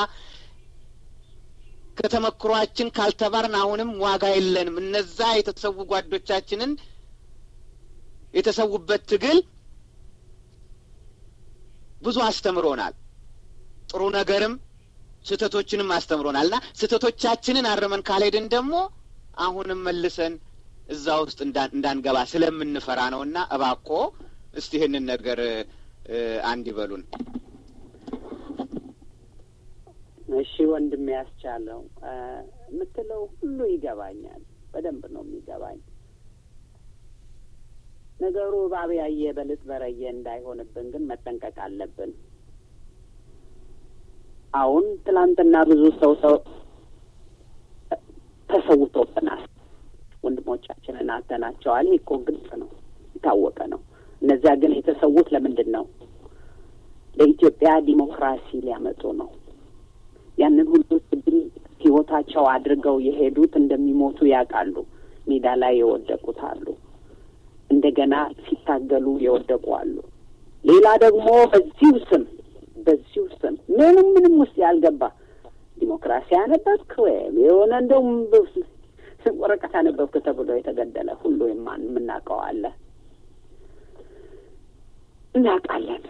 ከተመክሯችን ካልተባርን አሁንም ዋጋ የለንም። እነዛ የተሰዉ ጓዶቻችንን የተሰዉበት ትግል ብዙ አስተምሮናል። ጥሩ ነገርም ስህተቶችንም አስተምሮናል እና ስህተቶቻችንን አርመን ካልሄድን ደግሞ አሁንም መልሰን እዛ ውስጥ እንዳንገባ ስለምንፈራ ነው እና እባኮ እስቲ ይህንን ነገር አንድ ይበሉን። እሺ ወንድም ያስቻለው የምትለው ሁሉ ይገባኛል። በደንብ ነው የሚገባኝ። ነገሩ እባብ ያየ በልጥ በረየ እንዳይሆንብን ግን መጠንቀቅ አለብን። አሁን ትላንትና ብዙ ሰው ሰው ተሰውቶብናል። ወንድሞቻችንን አተናቸዋል። ይህ እኮ ግልጽ ነው፣ የታወቀ ነው። እነዚያ ግን የተሰዉት ለምንድን ነው? ለኢትዮጵያ ዲሞክራሲ ሊያመጡ ነው። ያንን ሁሉ ትግል ህይወታቸው አድርገው የሄዱት እንደሚሞቱ ያውቃሉ። ሜዳ ላይ የወደቁት አሉ። እንደገና ሲታገሉ የወደቁ አሉ። ሌላ ደግሞ በዚሁ ስም በዚሁ ስም ምንም ምንም ውስጥ ያልገባ ዲሞክራሲ ያነበብክ ወይም የሆነ እንደውም ወረቀት ያነበብክ ተብሎ የተገደለ ሁሉ የማን የምናውቀው አለ እናውቃለን።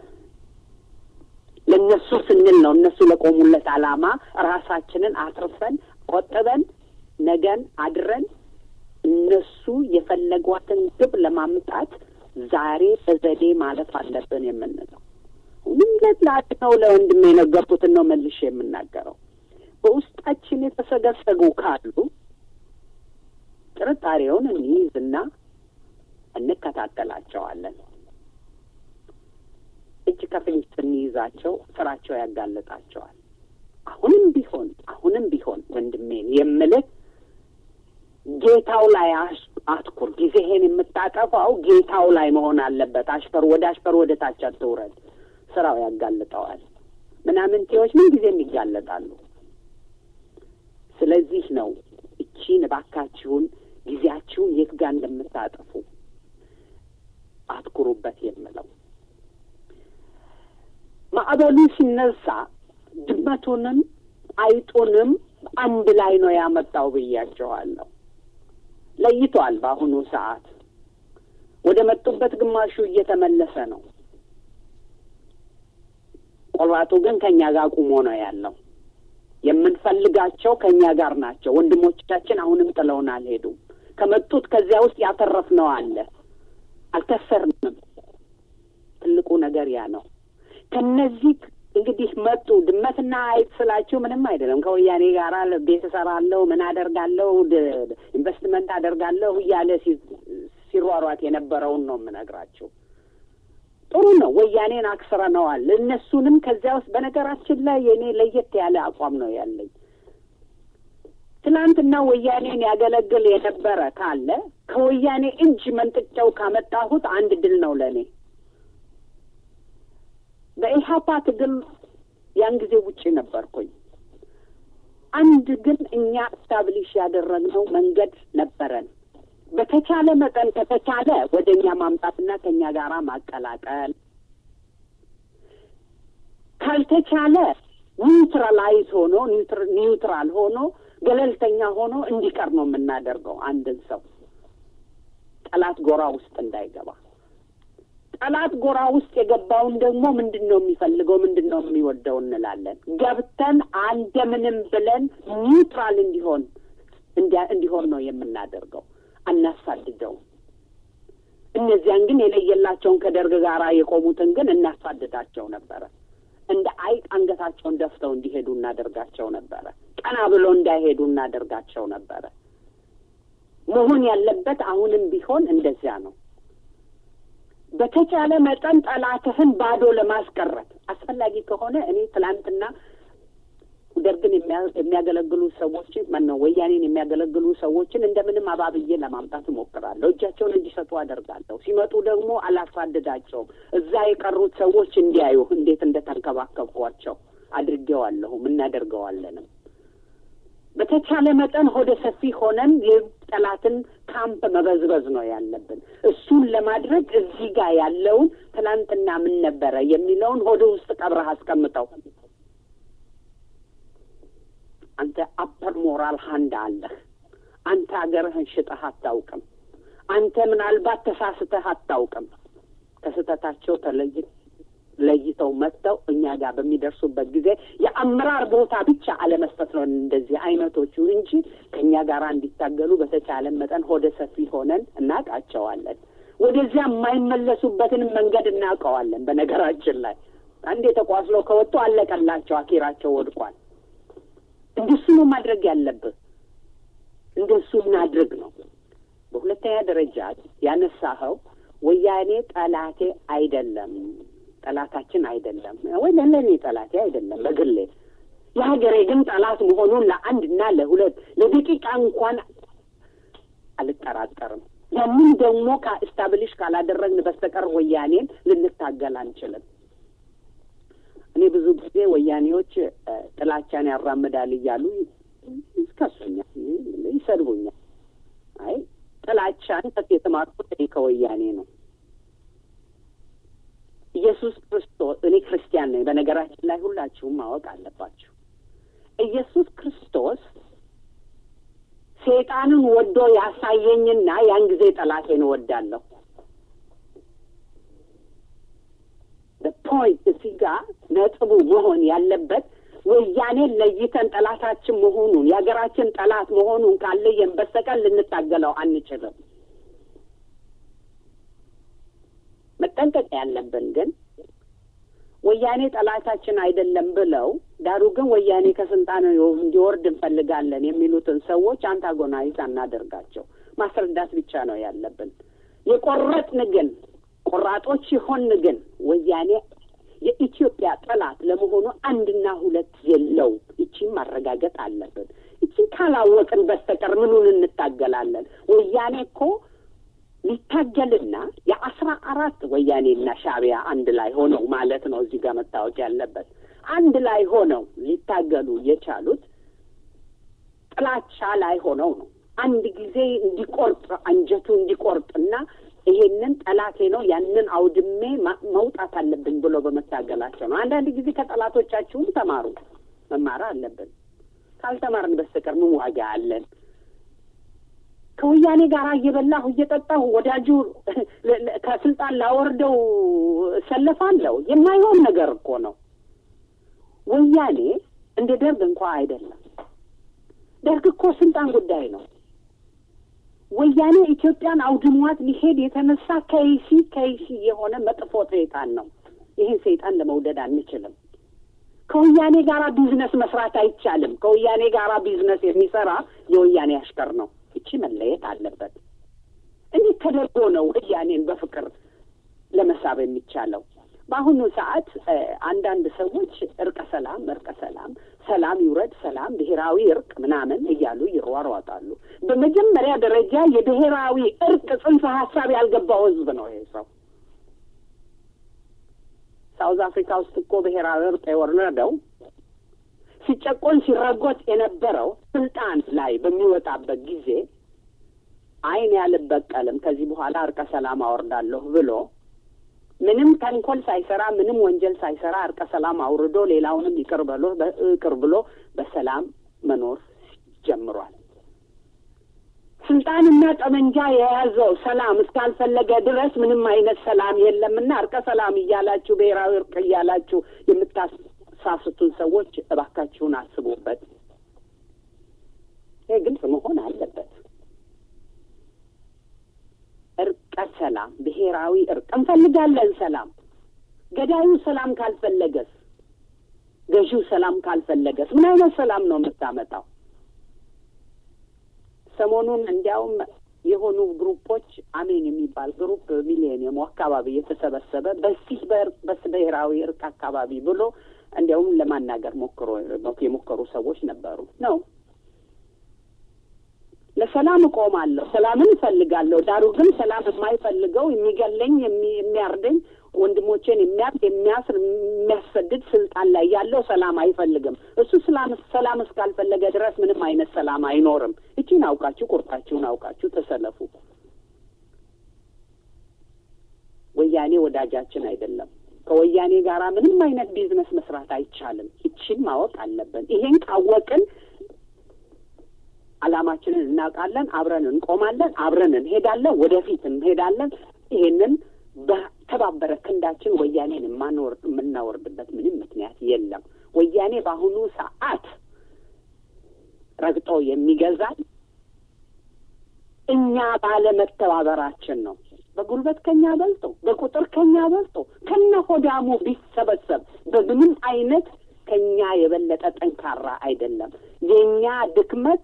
ለእነሱ ስንል ነው እነሱ ለቆሙለት ዓላማ ራሳችንን አትርፈን ቆጥበን ነገን አድረን እነሱ የፈለጓትን ግብ ለማምጣት ዛሬ በዘዴ ማለፍ አለብን የምንለው ምንም ለጥላት ነው። ለወንድም የነገርኩትን ነው መልሼ የምናገረው። በውስጣችን የተሰገሰጉ ካሉ ጥርጣሬውን እንይዝና እንከታተላቸዋለን። እጅ ከፍንጅ ስንይዛቸው ስራቸው ያጋልጣቸዋል። አሁንም ቢሆን አሁንም ቢሆን ወንድሜን የምልህ ጌታው ላይ አትኩር። ጊዜህን የምታጠፋው ጌታው ላይ መሆን አለበት። አሽፈር ወደ አሽፈር ወደ ታች አትውረድ። ስራው ያጋልጠዋል። ምናምንቴዎች ምን ጊዜም ይጋለጣሉ። ስለዚህ ነው እቺን እባካችሁን ጊዜያችሁን የት ጋር እንደምታጠፉ አትኩሩበት የምለው ማዕበሉ ሲነሳ ድመቱንም አይጡንም አንድ ላይ ነው ያመጣው ብያቸዋለሁ። ለይቷል። በአሁኑ ሰዓት ወደ መጡበት ግማሹ እየተመለሰ ነው። ቆራጡ ግን ከእኛ ጋር ቁሞ ነው ያለው። የምንፈልጋቸው ከእኛ ጋር ናቸው። ወንድሞቻችን አሁንም ጥለውን አልሄዱም። ከመጡት ከዚያ ውስጥ ያተረፍነው አለ። አልከሰርንም። ትልቁ ነገር ያ ነው። ከነዚህ እንግዲህ መጡ ድመትና አይጥ ስላችሁ ምንም አይደለም። ከወያኔ ጋር ቤት እሰራለሁ፣ ምን አደርጋለሁ፣ ኢንቨስትመንት አደርጋለሁ እያለ ሲሯሯጥ የነበረውን ነው የምነግራችሁ። ጥሩ ነው። ወያኔን አክስረነዋል። እነሱንም ከዚያ ውስጥ በነገራችን ላይ የእኔ ለየት ያለ አቋም ነው ያለኝ። ትናንትና ወያኔን ያገለግል የነበረ ካለ ከወያኔ እጅ መንጥጫው ካመጣሁት አንድ ድል ነው ለእኔ። በኢህአፓ ትግል ያን ጊዜ ውጪ ነበርኩኝ። አንድ ግን እኛ ስታብሊሽ ያደረግነው መንገድ ነበረን። በተቻለ መጠን ከተቻለ ወደ እኛ ማምጣትና ከእኛ ጋር ማቀላቀል፣ ካልተቻለ ኒውትራላይዝ ሆኖ ኒውትራል ሆኖ ገለልተኛ ሆኖ እንዲቀር ነው የምናደርገው። አንድን ሰው ጠላት ጎራ ውስጥ እንዳይገባ ጠላት ጎራ ውስጥ የገባውን ደግሞ ምንድን ነው የሚፈልገው፣ ምንድን ነው የሚወደው እንላለን። ገብተን እንደምንም ብለን ኒውትራል እንዲሆን እንዲሆን ነው የምናደርገው። አናሳድደውም። እነዚያን ግን የለየላቸውን ከደርግ ጋር የቆሙትን ግን እናሳድዳቸው ነበረ። እንደ አይጥ አንገታቸውን ደፍተው እንዲሄዱ እናደርጋቸው ነበረ። ቀና ብሎ እንዳይሄዱ እናደርጋቸው ነበረ። መሆን ያለበት አሁንም ቢሆን እንደዚያ ነው። በተቻለ መጠን ጠላትህን ባዶ ለማስቀረት አስፈላጊ ከሆነ እኔ ትላንትና ደርግን የሚያገለግሉ ሰዎችን ማነው ወያኔን የሚያገለግሉ ሰዎችን እንደምንም አባብዬ ለማምጣት እሞክራለሁ። እጃቸውን እንዲሰጡ አደርጋለሁ። ሲመጡ ደግሞ አላሳድዳቸውም። እዛ የቀሩት ሰዎች እንዲያዩ እንዴት እንደተንከባከብኳቸው አድርጌዋለሁም እናደርገዋለንም። በተቻለ መጠን ሆደ ሰፊ ሆነን የጠላትን ካምፕ መበዝበዝ ነው ያለብን። እሱን ለማድረግ እዚህ ጋር ያለውን ትናንትና ምን ነበረ የሚለውን ሆደ ውስጥ ቀብረህ አስቀምጠው። አንተ አፐር ሞራል ሀንድ አለህ። አንተ ሀገርህን ሽጠህ አታውቅም። አንተ ምናልባት ተሳስተህ አታውቅም። ከስህተታቸው ተለይ ለይተው መጥተው እኛ ጋር በሚደርሱበት ጊዜ የአመራር ቦታ ብቻ አለመስጠት ነው እንደዚህ አይነቶቹ እንጂ ከእኛ ጋር እንዲታገሉ በተቻለን መጠን ሆደ ሰፊ ሆነን እናውቃቸዋለን። ወደዚያ የማይመለሱበትን መንገድ እናውቀዋለን። በነገራችን ላይ አንድ የተቋስሎ ከወጡ አለቀላቸው፣ አኪራቸው ወድቋል። እንደሱ ነው ማድረግ ያለብህ። እንደሱ እናድርግ ነው። በሁለተኛ ደረጃ ያነሳኸው ወያኔ ጠላቴ አይደለም፣ ጠላታችን አይደለም ወይ ለእኔ ጠላቴ አይደለም በግሌ የሀገሬ ግን ጠላት መሆኑን ለአንድና ለሁለት ለደቂቃ እንኳን አልጠራጠርም። ያንን ደግሞ ከስታብሊሽ ካላደረግን በስተቀር ወያኔን ልንታገል አንችልም። እኔ ብዙ ጊዜ ወያኔዎች ጥላቻን ያራምዳል እያሉ ይከሱኛል፣ ይሰድቡኛል። አይ ጥላቻን ከፍ የተማርኩት እኔ ከወያኔ ነው። ኢየሱስ ክርስቶስ እኔ ክርስቲያን ነኝ። በነገራችን ላይ ሁላችሁም ማወቅ አለባችሁ። ኢየሱስ ክርስቶስ ሴጣንን ወዶ ያሳየኝና ያን ጊዜ ጠላቴን እወዳለሁ። ፖይንት እዚህ ጋር ነጥቡ መሆን ያለበት ወያኔን ለይተን ጠላታችን መሆኑን የሀገራችን ጠላት መሆኑን ካለየን በስተቀር ልንታገለው አንችልም። መጠንቀቅ ያለብን ግን ወያኔ ጠላታችን አይደለም ብለው ዳሩ ግን ወያኔ ከስልጣን እንዲወርድ እንፈልጋለን የሚሉትን ሰዎች አንታጎናይዝ አናደርጋቸው። ማስረዳት ብቻ ነው ያለብን። የቆረጥን ግን ቆራጦች ሲሆን ግን ወያኔ የኢትዮጵያ ጠላት ለመሆኑ አንድና ሁለት የለው። ይቺን ማረጋገጥ አለብን። ይቺን ካላወቅን በስተቀር ምኑን እንታገላለን? ወያኔ እኮ ሊታገልና የአስራ አራት ወያኔና ሻዕቢያ አንድ ላይ ሆነው ማለት ነው። እዚህ ጋር መታወቅ ያለበት አንድ ላይ ሆነው ሊታገሉ የቻሉት ጥላቻ ላይ ሆነው ነው። አንድ ጊዜ እንዲቆርጥ አንጀቱ እንዲቆርጥና ይሄንን ጠላቴ ነው ያንን አውድሜ መውጣት አለብን ብሎ በመታገላቸው ነው። አንዳንድ ጊዜ ከጠላቶቻችሁም ተማሩ። መማር አለብን። ካልተማርን በስተቀር ምን ዋጋ አለን? ከወያኔ ጋር እየበላሁ እየጠጣሁ ወዳጁ ከስልጣን ላወርደው እሰለፋለሁ። የማይሆን ነገር እኮ ነው። ወያኔ እንደ ደርግ እንኳ አይደለም። ደርግ እኮ ስልጣን ጉዳይ ነው። ወያኔ ኢትዮጵያን አውድሟት ሊሄድ የተነሳ ከይሲ ከይሲ የሆነ መጥፎ ሰይጣን ነው። ይህን ሰይጣን ለመውደድ አንችልም። ከወያኔ ጋር ቢዝነስ መስራት አይቻልም። ከወያኔ ጋር ቢዝነስ የሚሰራ የወያኔ አሽከር ነው። እቺ መለየት አለበት። እንዴት ተደርጎ ነው ወያኔን በፍቅር ለመሳብ የሚቻለው? በአሁኑ ሰዓት አንዳንድ ሰዎች እርቀ ሰላም እርቀ ሰላም ሰላም ይውረድ ሰላም ብሔራዊ እርቅ ምናምን እያሉ ይሯሯጣሉ። በመጀመሪያ ደረጃ የብሔራዊ እርቅ ጽንሰ ሀሳብ ያልገባው ህዝብ ነው ይሄ ሰው። ሳውዝ አፍሪካ ውስጥ እኮ ብሔራዊ እርቅ የወረደው ሲጨቆን ሲረጎጥ የነበረው ስልጣን ላይ በሚወጣበት ጊዜ አይን ያልበቀልም ከዚህ በኋላ እርቀ ሰላም አወርዳለሁ ብሎ ምንም ተንኮል ሳይሰራ ምንም ወንጀል ሳይሰራ እርቀ ሰላም አውርዶ ሌላውንም ይቅር ብሎ ይቅር ብሎ በሰላም መኖር ጀምሯል። ስልጣንና ጠመንጃ የያዘው ሰላም እስካልፈለገ ድረስ ምንም አይነት ሰላም የለምና እርቀ ሰላም እያላችሁ ብሔራዊ እርቅ እያላችሁ የምታሳስቱን ሰዎች እባካችሁን አስቡበት። ይህ ግልጽ መሆን አለበት። እርቀ ሰላም ብሔራዊ እርቅ እንፈልጋለን። ሰላም ገዳዩ ሰላም ካልፈለገስ፣ ገዢው ሰላም ካልፈለገስ ምን አይነት ሰላም ነው የምታመጣው? ሰሞኑን እንዲያውም የሆኑ ግሩፖች አሜን የሚባል ግሩፕ ሚሊኒየሙ አካባቢ የተሰበሰበ በዚህ በብሔራዊ እርቅ አካባቢ ብሎ እንዲያውም ለማናገር ሞክሮ የሞከሩ ሰዎች ነበሩ ነው ለሰላም እቆማለሁ፣ ሰላምን እፈልጋለሁ። ዳሩ ግን ሰላም የማይፈልገው የሚገለኝ፣ የሚያርደኝ፣ ወንድሞቼን የሚያርድ፣ የሚያስር፣ የሚያስሰድድ ስልጣን ላይ ያለው ሰላም አይፈልግም። እሱ ሰላም ሰላም እስካልፈለገ ድረስ ምንም አይነት ሰላም አይኖርም። እቺን አውቃችሁ ቁርጣችሁን አውቃችሁ ተሰለፉ። ወያኔ ወዳጃችን አይደለም። ከወያኔ ጋር ምንም አይነት ቢዝነስ መስራት አይቻልም። ይችን ማወቅ አለብን። ይሄን ካወቅን አላማችንን እናውቃለን። አብረን እንቆማለን። አብረን እንሄዳለን። ወደፊት እንሄዳለን። ይሄንን በተባበረ ክንዳችን ወያኔን የማንወርድ የምናወርድበት ምንም ምክንያት የለም። ወያኔ በአሁኑ ሰዓት ረግጦ የሚገዛል እኛ ባለመተባበራችን ነው። በጉልበት ከኛ በልጦ በቁጥር ከኛ በልጦ ከነ ሆዳሙ ቢሰበሰብ በምንም አይነት ከኛ የበለጠ ጠንካራ አይደለም። የእኛ ድክመት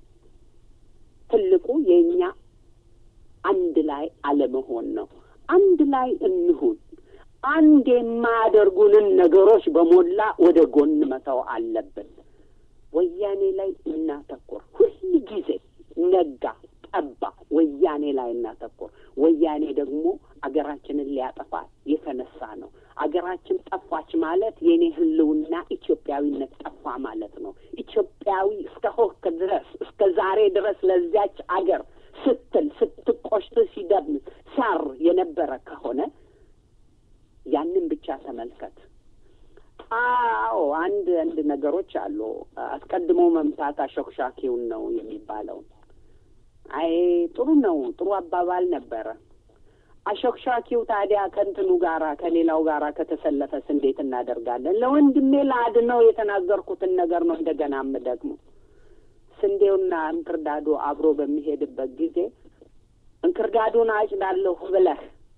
ትልቁ የእኛ አንድ ላይ አለመሆን ነው። አንድ ላይ እንሁን። አንድ የማያደርጉንን ነገሮች በሞላ ወደ ጎን መተው አለብን። ወያኔ ላይ እናተኩር። ሁል ጊዜ ነጋ ጠባ ወያኔ ላይ እናተኩር። ወያኔ ደግሞ አገራችንን ሊያጠፋ የተነሳ ነው። አገራችን ጠፋች ማለት የኔ ሕልውና ኢትዮጵያዊነት ጠፋ ማለት ነው። ኢትዮጵያዊ እስከ ሆክ ድረስ እስከ ዛሬ ድረስ ለዚያች አገር ስትል ስትቆሽት ሲደም ሲያር የነበረ ከሆነ ያንን ብቻ ተመልከት። አዎ አንድ አንድ ነገሮች አሉ። አስቀድሞ መምታት አሾክሻኪውን ነው የሚባለው። አይ ጥሩ ነው፣ ጥሩ አባባል ነበረ። አሾክሻኪው ታዲያ ከእንትኑ ጋራ ከሌላው ጋራ ከተሰለፈስ እንዴት እናደርጋለን? ለወንድሜ ለአድነው የተናገርኩትን ነገር ነው እንደገና ደግሞ ስንዴውና እንክርዳዱ አብሮ በሚሄድበት ጊዜ እንክርዳዱን አጭዳለሁ ብለህ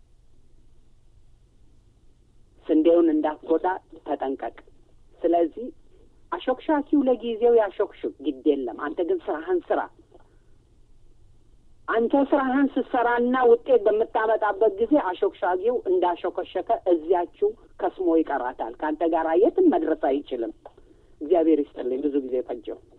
ስንዴውን እንዳትጎዳ ተጠንቀቅ። ስለዚህ አሾክሻኪው ለጊዜው ያሾክሽው ግድ የለም። አንተ ግን ስራህን ስራ። አንተ ስራህን ስትሰራና ውጤት በምታመጣበት ጊዜ አሾክሻጊው እንዳሾከሸከ እዚያችው ከስሞ ይቀራታል። ከአንተ ጋር የትም መድረስ አይችልም። እግዚአብሔር ይስጥልኝ። ብዙ ጊዜ ፈጀው።